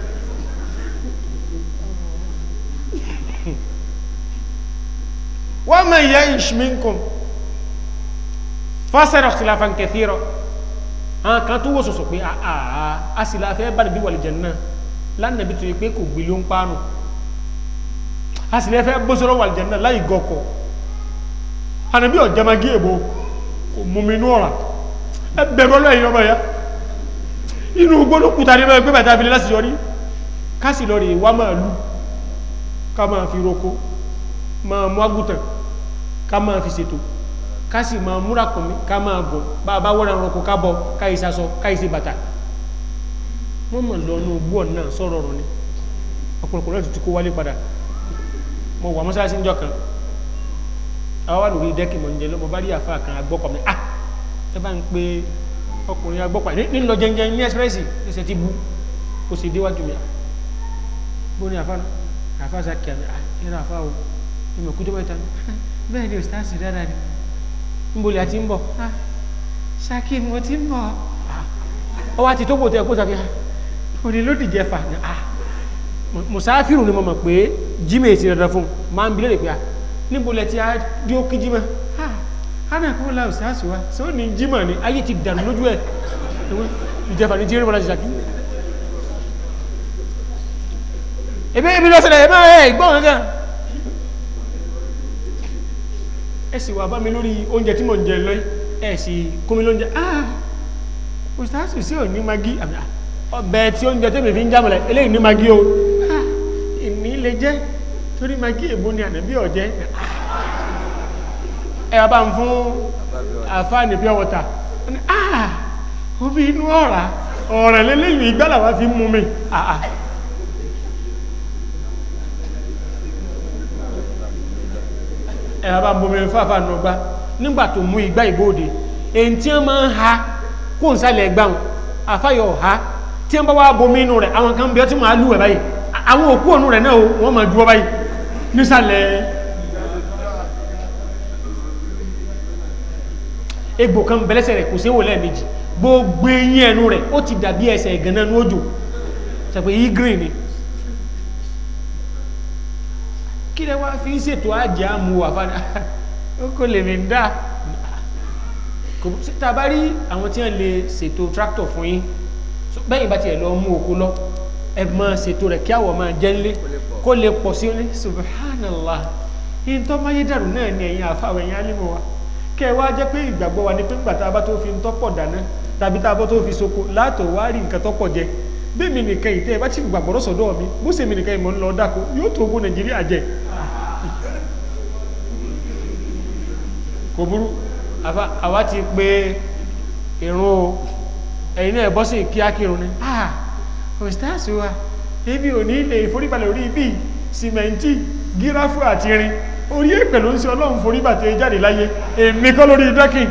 wọ́n mọ̀ ìyá ìṣmínkùn fásẹ̀rọ̀ ikhtilafan kathira àwọn kan tó wò sọ̀sọ̀ pé àà a sì la fẹ́ bá nàbí wal janna lánàbí tó yẹ pé kò gbé ló ń pánù a sì lè fẹ́ bó sọ̀rọ̀ wal janna láì gọkọ̀ ànàbí ọ̀jàmagí èbó kò mú mi inú ọ̀rà ẹ bẹ̀rù ọlọ́yìn ọmọ ya inú gbọ́dọ̀ kúta ní mẹ́rin pé bàtà fi lè láti yọrí ká sì lọ rè wá máa lù ká máa fi roko máa mú àgùtàn ká máa fi ṣètò ká sì máa múra kùnmí ká máa gùn bá a bá wọ́n roko ká bọ káyìí sasọ káyìí sí bàtà wọ́n mọ̀ lọ ní ogbó ọ̀nà sọ̀rọ̀ ọ̀rọ̀ ni ọ̀pọ̀lọpọ̀ náà ti kó wálé padà mo wà mọ́sálásí níjọ́ kan àwọn wà lórí dẹ́kì mọ̀ njẹ́ lọ́mọ bá rí àfa kan agbọ́kọ̀ mi ah ẹ bá ń pe ọkùnrin agbọ́kọ̀ ní nílò jẹjẹ ní ẹ́sírẹ́sì ẹsẹ̀ ti bu kò sì déwájú mi bó ní àfa náà àfa sàkí àmì ah ẹ̀rọ àfa o ìmọ̀ kújọ́ mẹ́ta ni bẹ́ẹ̀ ni òsítàsì dáadáa ni nboli àti ń bọ̀ ṣákì mo ti ń bọ̀ ọwọ́ àti tó gbòtẹ́ kó sàkí òní ló dìjẹ́ fà ní ah mùsáfìrù ni mo mọ̀ pé jimmy ti dandan fún máa ń bilé rè pé ah níbo lẹ ti di ó kí jimá hánà kó la òsàsù wa sọ ní jimá ni ayé ti dànù lójú ẹ ìjẹfà ní jírí mọ́lá ti ṣàkí ebe ebi lọ́sẹ̀lẹ̀ ebe ẹ̀ ìgbọ́n gángan ẹ sì wà bá mi lórí oúnjẹ tí mò ń jẹ lọ ẹ sì kó mi lóúnjẹ ah òsàsù sí ò ní magi ọbẹ̀ tí oúnjẹ tẹ́mi fi ń jámọ̀lẹ̀ eléyìí ní magi o ah ìní lè jẹ́ torí magi èbó ni ànábí ọ̀jẹ́ ẹ bá ń fún àfáàní pure water ah omi inú ọ̀rá ọ̀rẹ̀ lélẹ́yìn ìgbàlà wá fi mú mi ah ẹ bá ń bomi fáfá nù gbá nígbà tó mú ìgbà ìbòde èyí tí wọ́n máa ń ha kó ń sálẹ̀ ẹgbà wọn àfáyọ̀ ha tí wọ́n bá wá bomi inú rẹ̀ àwọn kan bí ọtí máa lù ẹ̀ báyìí àwọn òkú ònú rẹ̀ náà wọ́n máa dúró báyìí nísàlẹ̀ egbò kan bẹ̀lẹ́sẹ̀ rẹ̀ kò sí wòlẹ́ méjì gbogbo eyín ẹnu rẹ̀ ó ti dàbí ẹsẹ̀ ìgànnà ní òjò sẹ̀pẹ̀ yí green ni kí lẹ wá fi ń ṣètò àjẹ́ àmú wà fáni ó kò lè mi dá tàbá rí àwọn tí wọ́n lè ṣètò tractor fún yín bẹ́yìn bá tiẹ̀ lọ mú oko lọ ẹ máa ṣètò rẹ̀ kí àwọ̀ máa jẹ́ ńlé kó lè pọ̀ sí ní subhanallah yìí tó máa yé dàrú náà ni ẹ̀yin àfàwọ̀ ẹ̀yin alímọ̀ wa kẹ́ ẹ wá jẹ́ pé ìgbàgbọ́ wa ni pé gbàtà bá tó fi ń tọ́pọ̀ dáná tàbí tá a bá tó fi soko látọ̀ wá rí nǹkan tọ́pọ̀ jẹ bí mi nìkan yìí tẹ́ ẹ bá ti gbàgbọ́ sọ̀dọ̀ mi bó ṣe mi nìkan yìí mọ̀ ń lọ dáko yóò tó ogún nàìjíríà jẹ kò burú àwa ti pé irun o ẹ̀yin náà bọ́ sí kíákírun ni ọ̀stáàsì wa ebi ò ní ilé ìforíbalẹ̀ orí ibi sìmẹ́ntì gíráfù àti irin orí èpè ló ń ṣe ọlọ́run foríbàtẹ̀ jáde láyé èmi kọ́ lórí dọ́kìn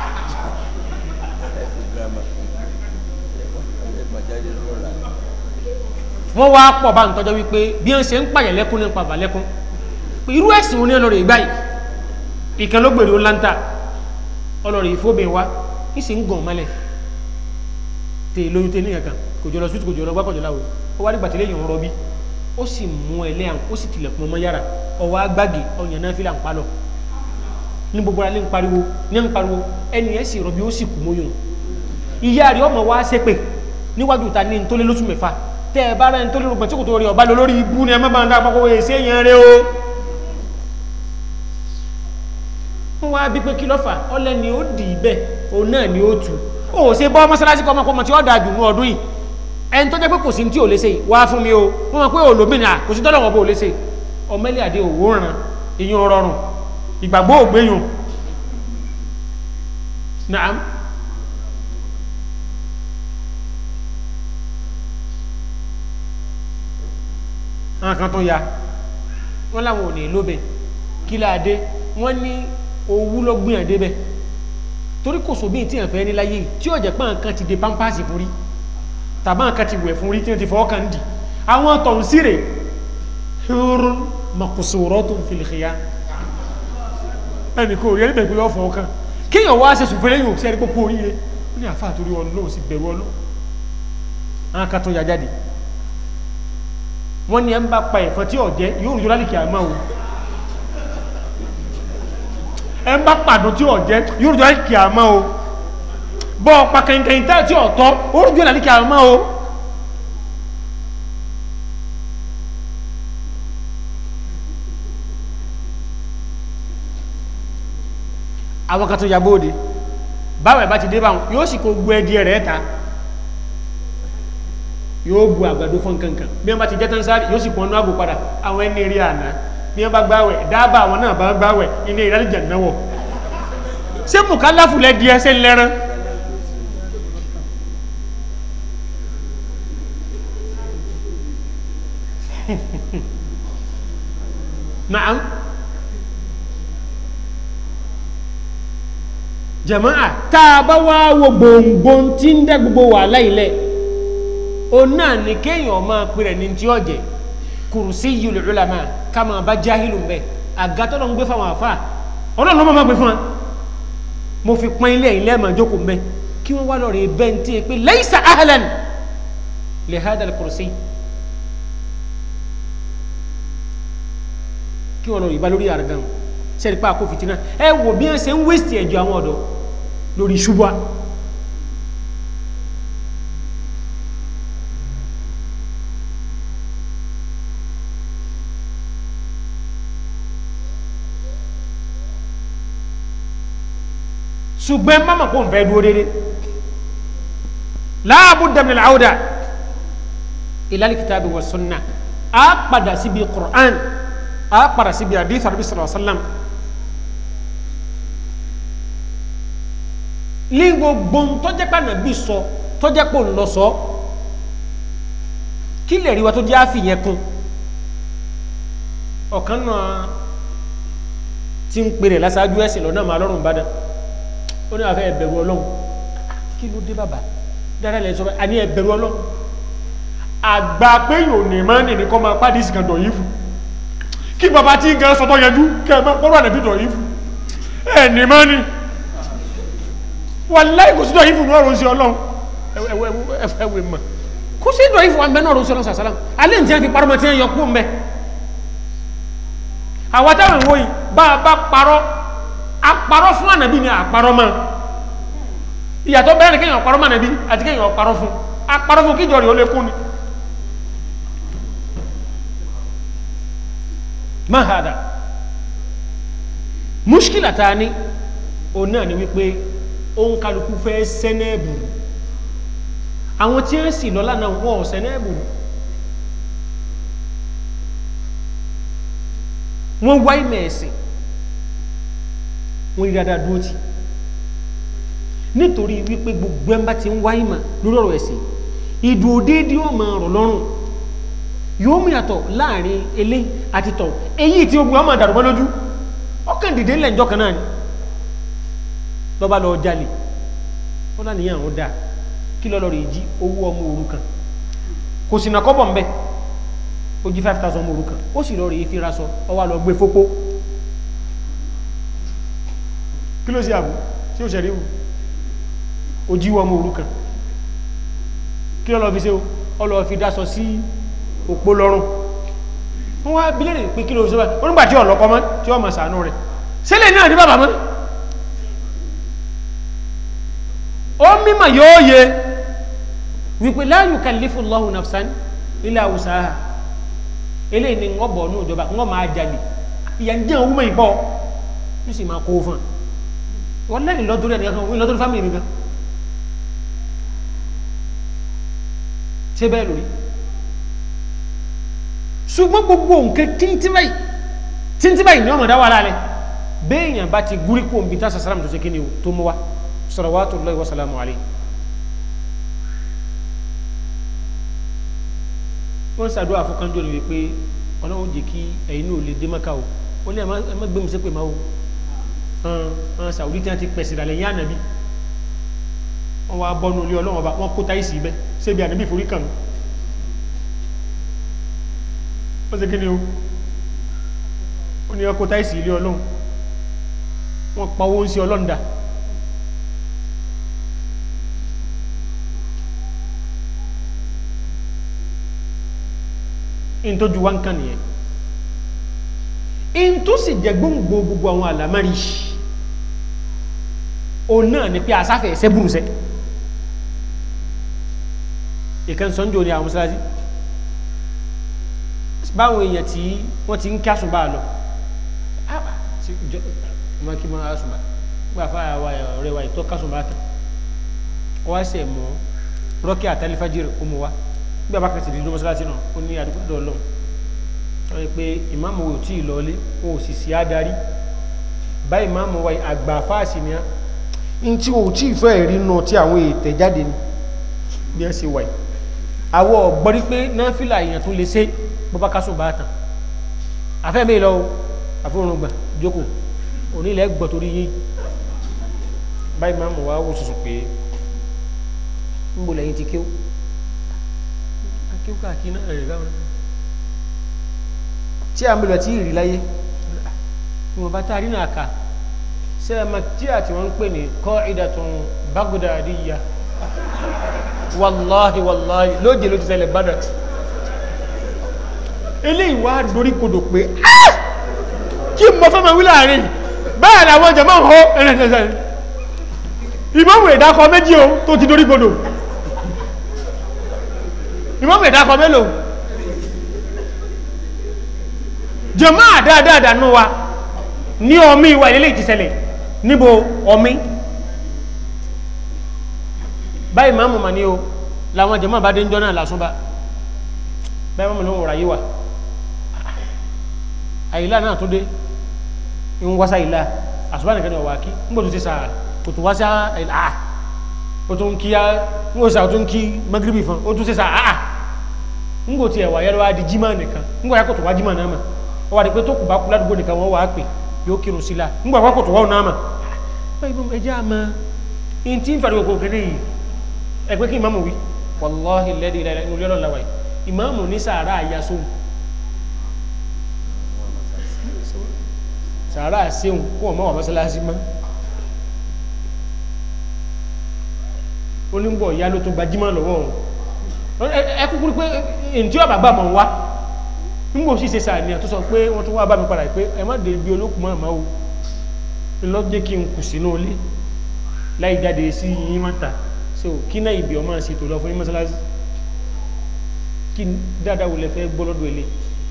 wọ́n wá pọ̀ bá ń tọ́jọ́ wípé bí wọ́n ṣe ń pààyàn lẹ́kún ní pàbà lẹ́kún pé irú ẹ̀sìn oní ọlọ́rọ̀ ìgbà yìí ìkan ló gbèrè ó láńtà ọlọ́rọ̀ ìfóbìn wa ní sì ń gàn mọ́lẹ̀ tè lóyún tè ní kankan kò jọ lọ sùtù kò jọ lọ gbákọ̀jọ láwo ó wá nígbà tí lẹ́yìn ọ̀rọ̀ bí ó sì mú ẹlẹ́yàn ó sì tilẹ̀kùn ọmọ yàrá ọwọ́ agbági ọyàn náà fílà ń palọ̀ ní gbogbo ara lè ń pariwo ní ń pariwo ẹni ẹ̀ sì rọ̀bí ó sì kú mọ́yún ìyá rẹ̀ ọmọ wa ṣépè níwájú ta ní ntólé lóṣù mẹ́fà tẹ́ ẹ bá rẹ̀ ntólé rògbòn tí kò tó rí ọba lọ lórí ibú ni ẹ má bá ń dá àpapọ̀ wẹ̀ ṣé yẹn rẹ o. wọ́n wá bí pé kí ló fà ọlẹ́ ni ó dì í bẹ́ẹ̀ òun náà ni ó tù ó ṣe bọ́ mọ́sálásí kọ́ ọmọkọ́mọ tí ó dáa jù ní ọdún yìí ẹni tó jẹ́ pé kò sí tí ò lè ṣe wá fún mi o wọ́n mọ̀ pé olómìnira kò sí tọ́lọ̀ wọn bó lè ṣe ọmọlẹ́ àdé òwò ràn ìyún rọrùn ìgbàgbọ́ ògbéyùn naam àwọn kan tó ya wọ́n láwọn ò ní lóbẹ̀ kí láadé wọ́n ní owú ló gbìyàn débẹ̀ torí kò sóbí tí èèyàn fẹ́ ní láyé yìí tí ó jẹ́ pé nǹkan ti de pampasì fún rí tàbá nǹkan ti wẹ̀ fún rí tí wọ́n ti fọwọ́ kan dì àwọn tọ̀hún síre hurun makusuratun fil khiyam ẹnì kò rí ẹni bẹ̀rẹ̀ pé yọ fọwọ́ kan kéèyàn wá ṣe sùn fẹ́lẹ́ yóò ṣe ẹni pópó oríire ó ní àfa àtúrí ọlọ́run sì bẹ̀rù ọlọ́run àwọn kan tó ya jáde wọ́n ní ẹ ń bá pa ẹ̀fọn tí ọ̀jẹ́ yóò rújọ́ lálìkì àmọ́ o ẹ ń bá pàdún tí ọ̀jẹ́ yóò rújọ́ lálìkì àmọ́ o bọ́ ọ̀pá kẹ̀kẹ́ tá tí ọ̀tọ́ ó rújọ́ lálìkì àmọ́ o àwọn kan tó ya bóde báwọn ẹ̀ bá ti dé báwọn yóò sì kó gbọ́ ẹdí rẹ̀ ta yóò bu àgbàdo fún kankan bí wọ́n bá ti jẹ́ tán sáré yóò sì pọn náà bò padà àwọn ẹni rí àná bí wọ́n bá gbáwẹ̀ dábàá àwọn náà bá gbáwẹ̀ ilé ìrẹ́lẹ̀jẹ̀ náwọ̀ ṣé mùkálàfù lẹ́ di ẹsẹ̀ lẹ́rán naam jama'a tá a bá wá wo gbòǹgbòǹ tí ń dẹ́ gbogbo wàhálà ilẹ̀ o náà ní kéèyàn máa pèrè ní tí ó jẹ kùrùsí yìí ulama ká máa bá jáhìlù ń bẹ àgàtọ́ lọ ń gbé fáwọn àfà ọlọ́run ló máa gbé fún wa mo fi pọ́n ilé ilé ẹ̀mọ̀ jókòó ń bẹ kí wọ́n wá lọ rè bẹ́ẹ̀ ní tí pé laysa ahlan li hada al-kursi kí wọ́n lọ rí bá lórí àrùgán sẹ́ni pa àkó fìtínà ẹ wò bí wọ́n ṣe ń wéṣì ẹ̀jọ̀ àwọn ọ̀dọ́ lórí ṣubúà ṣùgbọ́n mama kò ń fẹ́ dúró dédé láàbù dàmìlì àwùdà ìlàlì kìtàbí wa sunna a padà síbi qur'an a padà síbi hadith arabi sallallahu alaihi wa sallam ní gbogbo tọ́jẹ́ pé nàbí sọ tọ́jẹ́ pé òun lọ sọ kí lè rí wa tó jẹ́ àfihàn kún ọ̀kan náà tí ń pèrè lásáájú ẹ̀sìn lọ́nà máa lọ́rùn bá dán ó ní àfẹ́ ẹ̀bẹ̀rù ọlọ́run kí ló dé bàbá dáadáa lẹ́yìn sọ́kọ́ àní ẹ̀bẹ̀rù ọlọ́run àgbà pé yóò ní máa nì ní kọ́ máa pàdé ìsìnkà dọ̀ yìí fún kí bàbá tí ń gan sọtọ́ yanjú kẹ́ ẹ máa kọ́rọ̀ ànàbí dọ̀ yìí fún ẹ̀ ní máa nì wàláhì kò sí dọ̀ yìí fún ní ọ̀rọ̀ sí ọlọ́run ẹ̀wẹ̀ mọ̀ kò sí dọ̀ yìí fún àmì náà ọ̀rọ̀ sí ọlọ́run sàṣàlám alẹ́ ní tí wọ́n fi parọ́ mọ́ tí wọ́n yọ kú mbẹ́ àwọn táwọn ìwòyìn bá a bá parọ́ àparọ́ fún ànàbí ni àparọ́ mọ́ ìyàtọ̀ bẹ́ẹ̀ ni kéèyàn parọ́ mọ́ ànàbí àti kéèyàn parọ́ fún àparọ́ fún kíjọ rẹ̀ ó lè kún ni mahada mushkila ta ni o náà ni wípé òun kálukú fẹ́ sẹ́nẹ́ẹ̀bù àwọn tí ń sì lọ́lá náà wọ́n sẹ́nẹ́ẹ̀bù wọ́n wáyé mẹ́ẹ̀sìn wọ́n rí dáadáa dúró tì nítorí wípé gbogbo ẹ̀mbá ti ń wá ìmọ̀ lórí ọ̀rọ̀ ẹ̀sìn ìdúró déédéé ó máa rọ̀ lọ́rùn yóò mú yàtọ̀ láàrin elé àti tọ̀ èyí tí ogun ọmọ àdàrùmọ́ lójú ọkàn dìde ńlẹ̀ ńjọ́ kan náà ni lọ́ba lọ jalè wọ́n lá níyàn àwọn dáa kí lọ́lọ́ rẹ̀ jí owó ọmọ òrukàn kò sì nà kọ́bọ̀ mbẹ́ ó jí five thousand ọmọ òrukàn ó sì lọ rẹ̀ fi ra sọ ọ wá lọ gbé fópó kí ló sì àbú tí ó ṣẹ̀rí wù ó jí ọmọ òrukàn kí lọ́lọ́ fi ṣe ó ọ lọ fi dá sọ sí òpó lọ́rùn wọ́n wá bílẹ̀rì pé kí ló ṣe báyìí onígbà tí ọ̀lọ́kọ́ mọ́ tí ọmọ sàánú rẹ̀ sílẹ̀ náà ní bàbá mọ́ ó mímọ̀ yóò yẹ wípé la yukallifu Allahu nafsan illa wus'aha eléyìí ni wọ́n bọ̀ ní ìjọba wọ́n máa jalè ìyà ń jẹ́ òun mọ̀ ìbọ̀ ní sì máa kó fún wọn lẹ́yìn lọ́dúnrún ẹ̀nìyàn kan wọ́n lọ́dúnrún fámìlì nìkan ṣé bẹ́ẹ̀ lórí ṣùgbọ́n gbogbo nǹkan tíntín báyìí tíntín báyìí ni wọ́n mọ̀ dá wà lálẹ́ béèyàn bá ti gúrí kó nbí tásà sàlámù tó ṣe kí ni o tó mú wa salawatullahi wa salamu alayhi wọ́n ṣàdúrà fún kánjọ́ ni wípé ọlọ́run jẹ́ kí ẹ̀yin náà lè dé mọ́ká o ó ní ẹ má gbé mi sépè máa o hàn sàwùdí tí wọ́n ti pẹ̀sì ìdàlẹ̀ yín ànàbí wọ́n wá bọ́nu ilé ọlọ́run ọba wọ́n kó táìsì ibẹ̀ sébi ànàbí forí kàn mí wọ́n ṣe kí ni o ó ní ọkọ̀ táìsì ilé ọlọ́run wọ́n pa owó ń sí ọlọ́run dà in tó ju wá ń kàn nìyẹn in tó sì jẹ gbóngbò gbogbo àwọn àlámárì òun náà ni pé asáfẹ́ ẹsẹ́ burúsẹ́ ìkan sọ́njọ́ ni àwọn mọ́sálásí báwọn èèyàn tí wọ́n ti ń kí àsùnbà lọ ma kí máa àsùnbà gbà fáyà wa ọ̀rẹ́ wa ìtọ́ kásùnbà tán wọ́n á sẹ̀ mọ́ rọ́kì àtàlífàjìrì ó mú wa bí a bá kẹsì dídú mọ́sálásí náà ó ní àdúgbò ọlọ́run wọ́n pé ìmáàmù wò tí ì lọlé wọn ò sì sí adarí bá ìmáàmù wa àgbà fáàsì ni á ń tí ò tí ì fẹ́ rí nù tí àwọn ètè jáde ni bí ẹ ṣe wà yìí àwọ̀ ọ̀gbọ́rí pé náfìlà èèyàn tó lè ṣe bó bá kásùn bá tàn àfẹ́ mi lọ àfọwọ́n gbà jókòó onílẹ̀ gbọ́ torí yín bá ìmáàmù wa wò sùsù pé ń bò lẹ́yìn ti kéw akéw káàkiri náà rẹ̀ gáwọn tí a ń bẹ̀rẹ̀ tí ìrì láyé ìwọ̀n bá taari náà ká ṣe é ma tí a ti wọ́n ń pè ní qa'idatun baghdadiyya wàláhi wàláhi lóòjè ló ti ṣẹlẹ̀ Baghdad eléyìí wá dorí kodò pé kí n mọ fẹ́ ma wí láàrin bẹ́ẹ̀ ni àwọn jẹ̀mọ́ hó ẹ̀rẹ̀ẹ̀rẹ̀ ìmọ̀mù ìdákọ méjì o tó ti dorí kodò ìmọ̀mù ìdákọ mélòó jẹ̀mọ́ àdáadáa nù wa ní ọmí ìwà ilé ti ṣẹlẹ̀ níbo ọmí báyìí máa mọ̀ mà ní o làwọn jẹ̀mọ́ bá dé ń jọ náà lásúnbá báyìí máa mọ̀ lóhùn ráyé wà àyílá náà tó dé ń wáṣá ìlà àṣùbá nìkan ní ọ̀wà kí ń gbọ́dọ̀ sí sáà kò tó wáṣá ìlà àà ó tún kí á ń wọ́n sá ó tún kí magribi fún ó tún sí sáà àà ń gbò tí ẹ̀wà yẹ́rọ wá di jímà nìkan ń gbọ́ yàkọ̀ tó wá jímà náà mà ó wà ní pé tó kù bá kú ládùúgbò nìkan wọ́n wà á pè yóò kírun sí la ń gbọ́ yàkọ̀ tó wá náà mà báyìí bọ́ ẹjẹ́ àmà in tí ń fàdí gbogbo kéde yìí ẹ pé kí ìmáàmù wí wàláhì lẹ́dí ilẹ̀ inú lọ́lọ́ làwà yìí ìmáàmù ní sàárà àyà sóhun sàárà àṣehùn kó ọmọ wà mọ́sálásí mọ́ onígbọ̀ ìyá ló tó gbajúmọ̀ lọ́wọ́ òun ẹ kúkúrú pé ǹtí ọ̀bà gbà mọ̀ wá nígbò sì ṣe sàníyàn tó sọ pé wọ́n tún wá bá mi padà pé ẹ má dé ibi olókùn mọ́ àmọ́ o lọ́jẹ́ kí n kù sínú ilé láì jáde sí yín mọ́ta so kí náà ibi ọmọ ṣètò lọ fún yín mọ́sálásí kí dáadáa wò lẹ fẹ́ gbọ́ lọ́dọ̀ ilé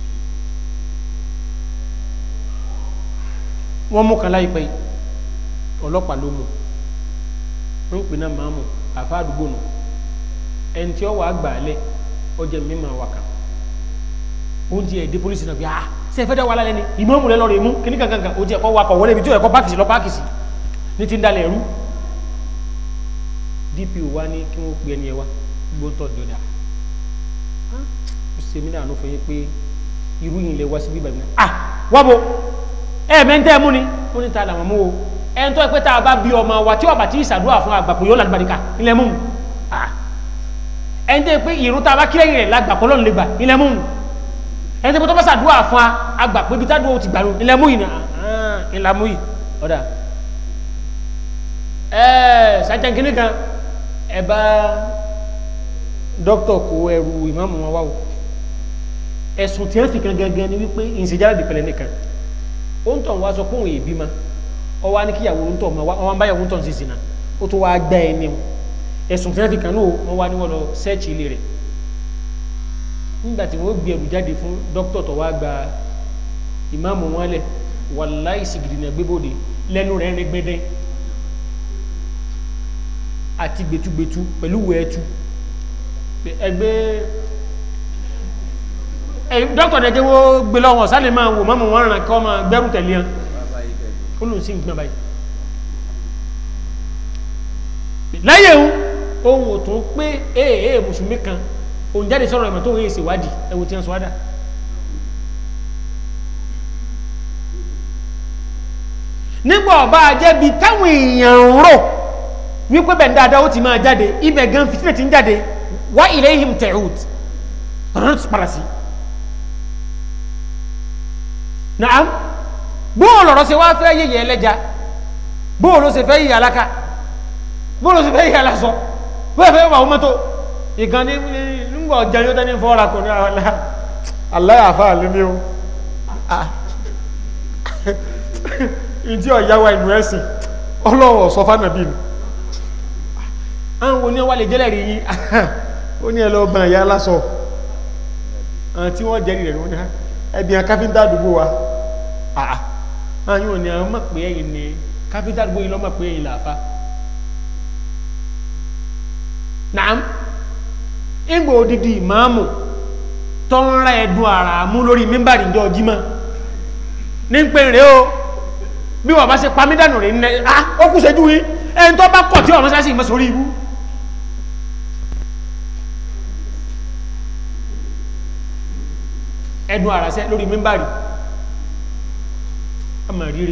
wọ́n mú kan láìpẹ́ yìí ọlọ́pàá ló mú wọ́n ń pè náà máa mú àfa àdúgbò nù ẹni tí ó wà á gbà á lẹ̀ ó jẹ́ mímọ́ àwà kan oúnjẹ ẹ̀dẹ́ polisi náà bí a ṣe fẹ́ dá wà lálẹ́ ni ìmọ̀ọ́mù rẹ lọ́rọ̀ èmú kíní kankan ó jẹ́ ẹ̀kọ́ wakọ̀ wọlé ibi tí ó ẹ̀kọ́ pákìsì lọ pákìsì ní ti ń dalẹ̀ ẹ̀rú dpo wa ní kí wọ́n pe ẹni ẹ wá gbóntọ́ dọ́dà ó ṣe mí láàánú fún yín pé irú yìí lè wá sí bíbá mi náà ah wábo ẹ mẹ́ntẹ́ mú ni ó ní ta làwọn mú o ẹni tó ẹ pé tá a bá bí ọmọ wa tí ọba tí ìsàdúrà fún àgbàpọ̀ yóò lálùbáríkà ilẹ̀ mú ah ẹni tó ẹ pé ìrún tá a bá kí lẹ́yìn rẹ̀ lágbàpọ̀ lọ́nà lè gbà ilẹ̀ mú ẹni tó ẹ pé tó bá sàdúrà fún àgbàpọ̀ ibi tá a ti gbà ilẹ̀ mú yìí ni ah ilẹ̀ mú yìí ọ̀dà ẹ sàtẹ̀ kínní kan ẹ bá dókítà kó ẹrù ìmáàmù wọn wá o ẹ̀sùn tí wọ́n fi kan gangan ni wípé ìsìnjáde dìpẹ̀lẹ̀ nìkan ó ń tọ̀ wá sọ pé òun èbí ma ọ wá ní kíyàwó ń tọ̀ ma wọn bá yàwó ń tọ̀ sí ìsìnà ó tó wá gbá ẹni o ẹ̀sùn tí wọ́n fi kan náà wọ́n wá ní wọ́n lọ sẹ́ẹ̀chì ilé rẹ̀ nígbà tí wọ́n gbé ẹrù jáde fún dókítà tó wá gba ìmáàmù wọn lẹ̀ wàláì sìgìdì náà gbébòde lẹ́nu rẹ̀ rẹ̀ gbẹ́dẹ́ àti gbẹtugbẹtu pẹ̀lú wẹ̀ẹ́tu ẹgbẹ́ dọ́kítọ̀ dẹ̀jẹ́ wo gbé lọ́wọ́ sálẹ̀ máa wò mọ́mọ́ wọn ràn kọ́ máa gbẹ́rù tẹ̀lé hàn bàbá yìí kẹ́kọ̀ọ́. ó lòun sí ìgbọ́n báyìí lẹ́yìn ohun ohun ò tún pé ee ee mùsùlùmí kan òun jáde sọ̀rọ̀ ẹ̀mọ̀ tó ń ṣe ìwádìí ẹ̀wò tí wọ́n sọ wádà nígbà ọba àjẹbi táwọn èèyàn ń rò wípé bẹ́ẹ̀ dáadáa ó ti máa jáde ibẹ̀ gan fitinẹ̀ ti ń jáde wá ilayhim ta'ud ọ̀rọ̀ tó padà sí naam bóòlù ọ̀rọ̀ ṣe wá fẹ́ yẹ̀yẹ̀ ẹlẹ́ja bóòlù ṣe fẹ́ yẹ̀yẹ̀ alaka bóòlù ṣe fẹ́ yẹ̀yẹ̀ alasọ bóòlù fẹ́ wà ọmọtò ìkan ní nígbà ọjà yóò tẹ́ni fọ́ra kò ní aláyàfà lómi o ìdí ọ̀yá wa ìlú ẹ̀sìn ọlọ́wọ̀ sọ fánàbí ni àwọn oní wà lè jẹ́lẹ̀ rí yín ó ní ẹlọ́ ọgbọ̀n ìyá lásọ àwọn tí wọ́n jẹ́rì rẹ̀ ní wọ́n ní ẹbí àwọn káfíńtà àdúgbò wa àà àwọn òní àwọn mọ̀ pé ẹ̀yìn ni káfíńtà àdúgbò yìí lọ́mọ̀ pé ẹ̀yìn làáfà nàám ìgbò odidi ìmáàmù tó ń ra ẹ̀dùn àrà mú lórí mímbàrí ìjọ jímọ̀ ní pé rèé o bí wọ́n bá ṣe pamídànù rẹ̀ ní ẹ́ ó kù ṣẹ́jú yìí ẹni tó bá kọ̀ tí ọ̀rọ̀ sáṣì mọ́ sórí ibú ẹdùn àràṣẹ́ lórí mímbàrí ọmọ rírí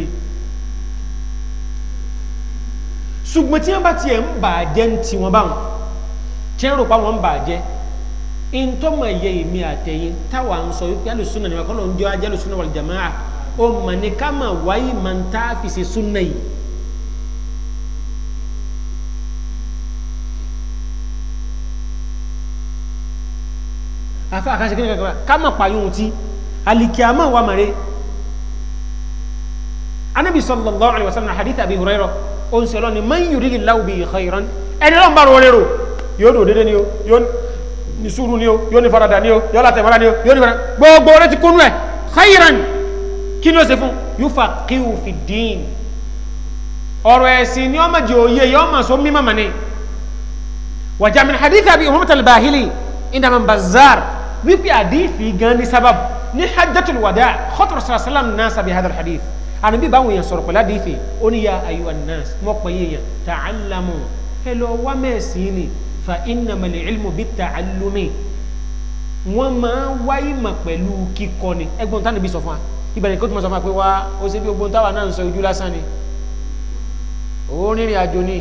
ṣùgbọ́n tí wọ́n bá ti ẹ̀ ń bà jẹ́ ń ti wọn báwọn tí wọ́n rò pa wọn ń bà jẹ́ in tó mọ̀ yẹ èmi àtẹ̀yìn táwa ń sọ wípé alùsùnà níwá kọ́lọ̀ ń jẹ́ ajẹ́ alùsùnà wal jamaa ó mọ̀ ní ká mà wáyé mà ń tá fi ṣe súnà yìí afa akanse kini kankan kama payun ti alikiyama wa mare anabi sallallahu alaihi wasallam hadith abi hurairah on selo ni man yuridi lahu bi khairan ẹni lọ́n bá rọ lérò yóò dò dédé ni o yóò ní sùúrù ni o yóò ní farada ni o yóò láti mara ni o yóò ní farada gbogbo rẹ ti kúnú ẹ khairan kí ni ó ṣe fún yufaqihu fi din ọ̀rọ̀ ẹ̀sìn ni ọmọ jẹ òye yọ ọmọ sọ mímọ mọ ni wàjà min hadith abi umar al-bahili inda bazar wípé àdífì gan ní sábàbù ní hajjatul wada khatar sallam nasa bi hadal hadith ànábì báwọn èèyàn sọ̀rọ̀ pẹ̀lú àdífì ó ní ya ayyuhan nas mọ́ pẹ̀ yéèyàn ta'allamu ẹ lọ wá mẹ́sìn ni fa innamal ilmu bit ta'allumi wọ́n máa ń wáyé mà pẹ̀lú kíkọ́ ni ẹgbọ́n tánà bí sọ fún wa ìbẹ̀rẹ̀ kó tó máa sọ fún wa pé wá ó ṣe bí ogbon táwa náà ń sọ ojú lásán ni ó rìnrìn àjò ni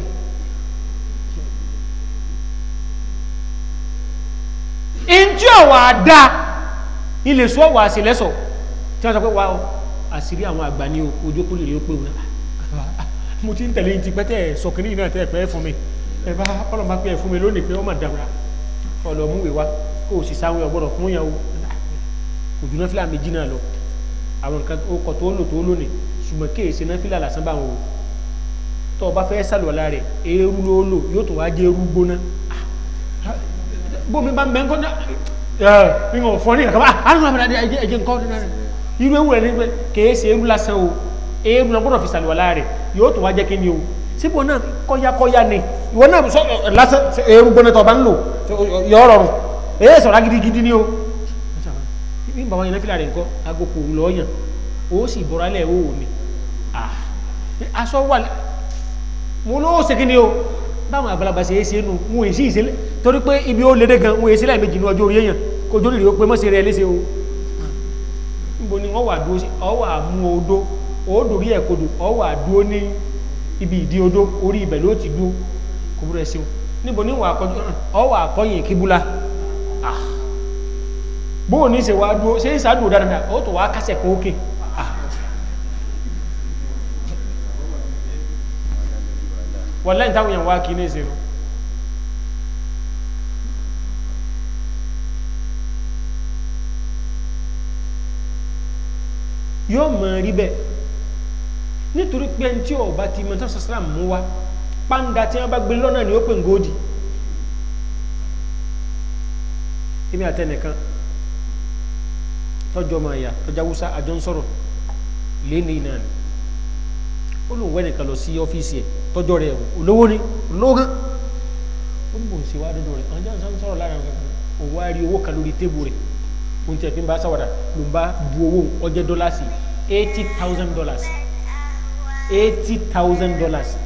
ntí ọ̀wà dá ilé sọ wà sí lẹ́sọ̀ tí wọ́n sọ pé wà ó àṣírí àwọn àgbà ní ojú kúrò rí ó pé wọn mo ti ń tẹ̀lé ti pẹ́tẹ́ sọkìnrin náà tẹ́ pẹ́ fún mi ẹ bá ọlọ́mọ pé ẹ fún mi lónìí pé ọmọ dàgbà ọlọ́múwèé wa kó o sì sáwọn ọgbọ́dọ̀ fún yàn o òjò náà fílà méjì náà lọ àwọn nǹkan ọkọ̀ tó lò tó lónìí ṣùgbọ́n kí èsì náà fílà lásán bá wọn o tó o bá fẹ́ sàlùwàlá rẹ̀ eérú ló lò yóò tó wá jẹ́ eérú gbóná bómi bá ń bẹ ńkọ́ ẹ mi ò fọ́ ní ìkàkọ́ àánú àmì àdé ẹjẹ ẹjẹ nǹkan ọdún náà irú ewu rẹ ní pé kèé ṣe eru lásán o eru náà gbọ́dọ̀ fi sàlùwàlá rẹ̀ yóò tó wá jẹ́ kí ni o síbò náà kọ́yákọ́yá ni ìwọ náà sọ lásán eru gbóná tó o bá ń lò yọ rọrùn èyí sọ̀rọ̀ gidigidi ni o bí bàbá yẹn fìlà rẹ̀ nǹkan agogo lọ́ọ̀yàn o sì bọ̀rọ̀ alẹ́ o ní aṣọ wà mo ló ṣe kí ni o báwọn àgbàlagbà ṣe é ṣe nù mo èsì ìṣẹ̀lẹ̀ torí pé ibi ó lédè gan wọn èsì láìméjì ní ọjọ́ orí èèyàn kò jórí rí ó pé mọ́sí rẹ̀ léṣe o níbo ni wọ́n wà dúró sí ọ wà mú odó òódòrí ẹ̀ kodò ọ wà dúró ní ibi ìdí odó orí ibẹ̀ ló ti dúró kò búrẹ̀ sí o níbo ni wà kọjú ọ wà kọyìn kíbúlá ah bóò ní ṣe wá dúró ṣe ń sàádùn dáadáa ó tó wá kásẹ̀ kó ókè ah wọ́n lẹ́yìn táwọn èèyàn wá kí ní ìṣẹ́nu yóò mọ̀ rí bẹ́ẹ̀ nítorí pé ẹni tí ọba ti mọ̀ tó sàsàrà mú wa pàǹdà tí wọ́n bá gbé lọ́nà ni ó pè ń góòdì èmi àtẹnìkan tọ́jọ́ máa yà tọ́jà wúsá àjọ ń sọ̀rọ̀ léni náà ni ó lóun wẹ́ nìkan lọ sí ọ́fíìsì ẹ̀ tọ́jọ́ rẹ̀ olówó ni olówó gan ó ní bò ń ṣe wá dọ́dọ̀ rẹ̀ àwọn jẹ́ ń sọ̀rọ̀ lára òun wá rí owó kan lórí tébù rẹ̀ ohun tí ẹ̀ fi ń bá sáwàdà ló ń bá bu owó ọjẹ́ dọ́là sí eighty thousand dollars eighty thousand dollars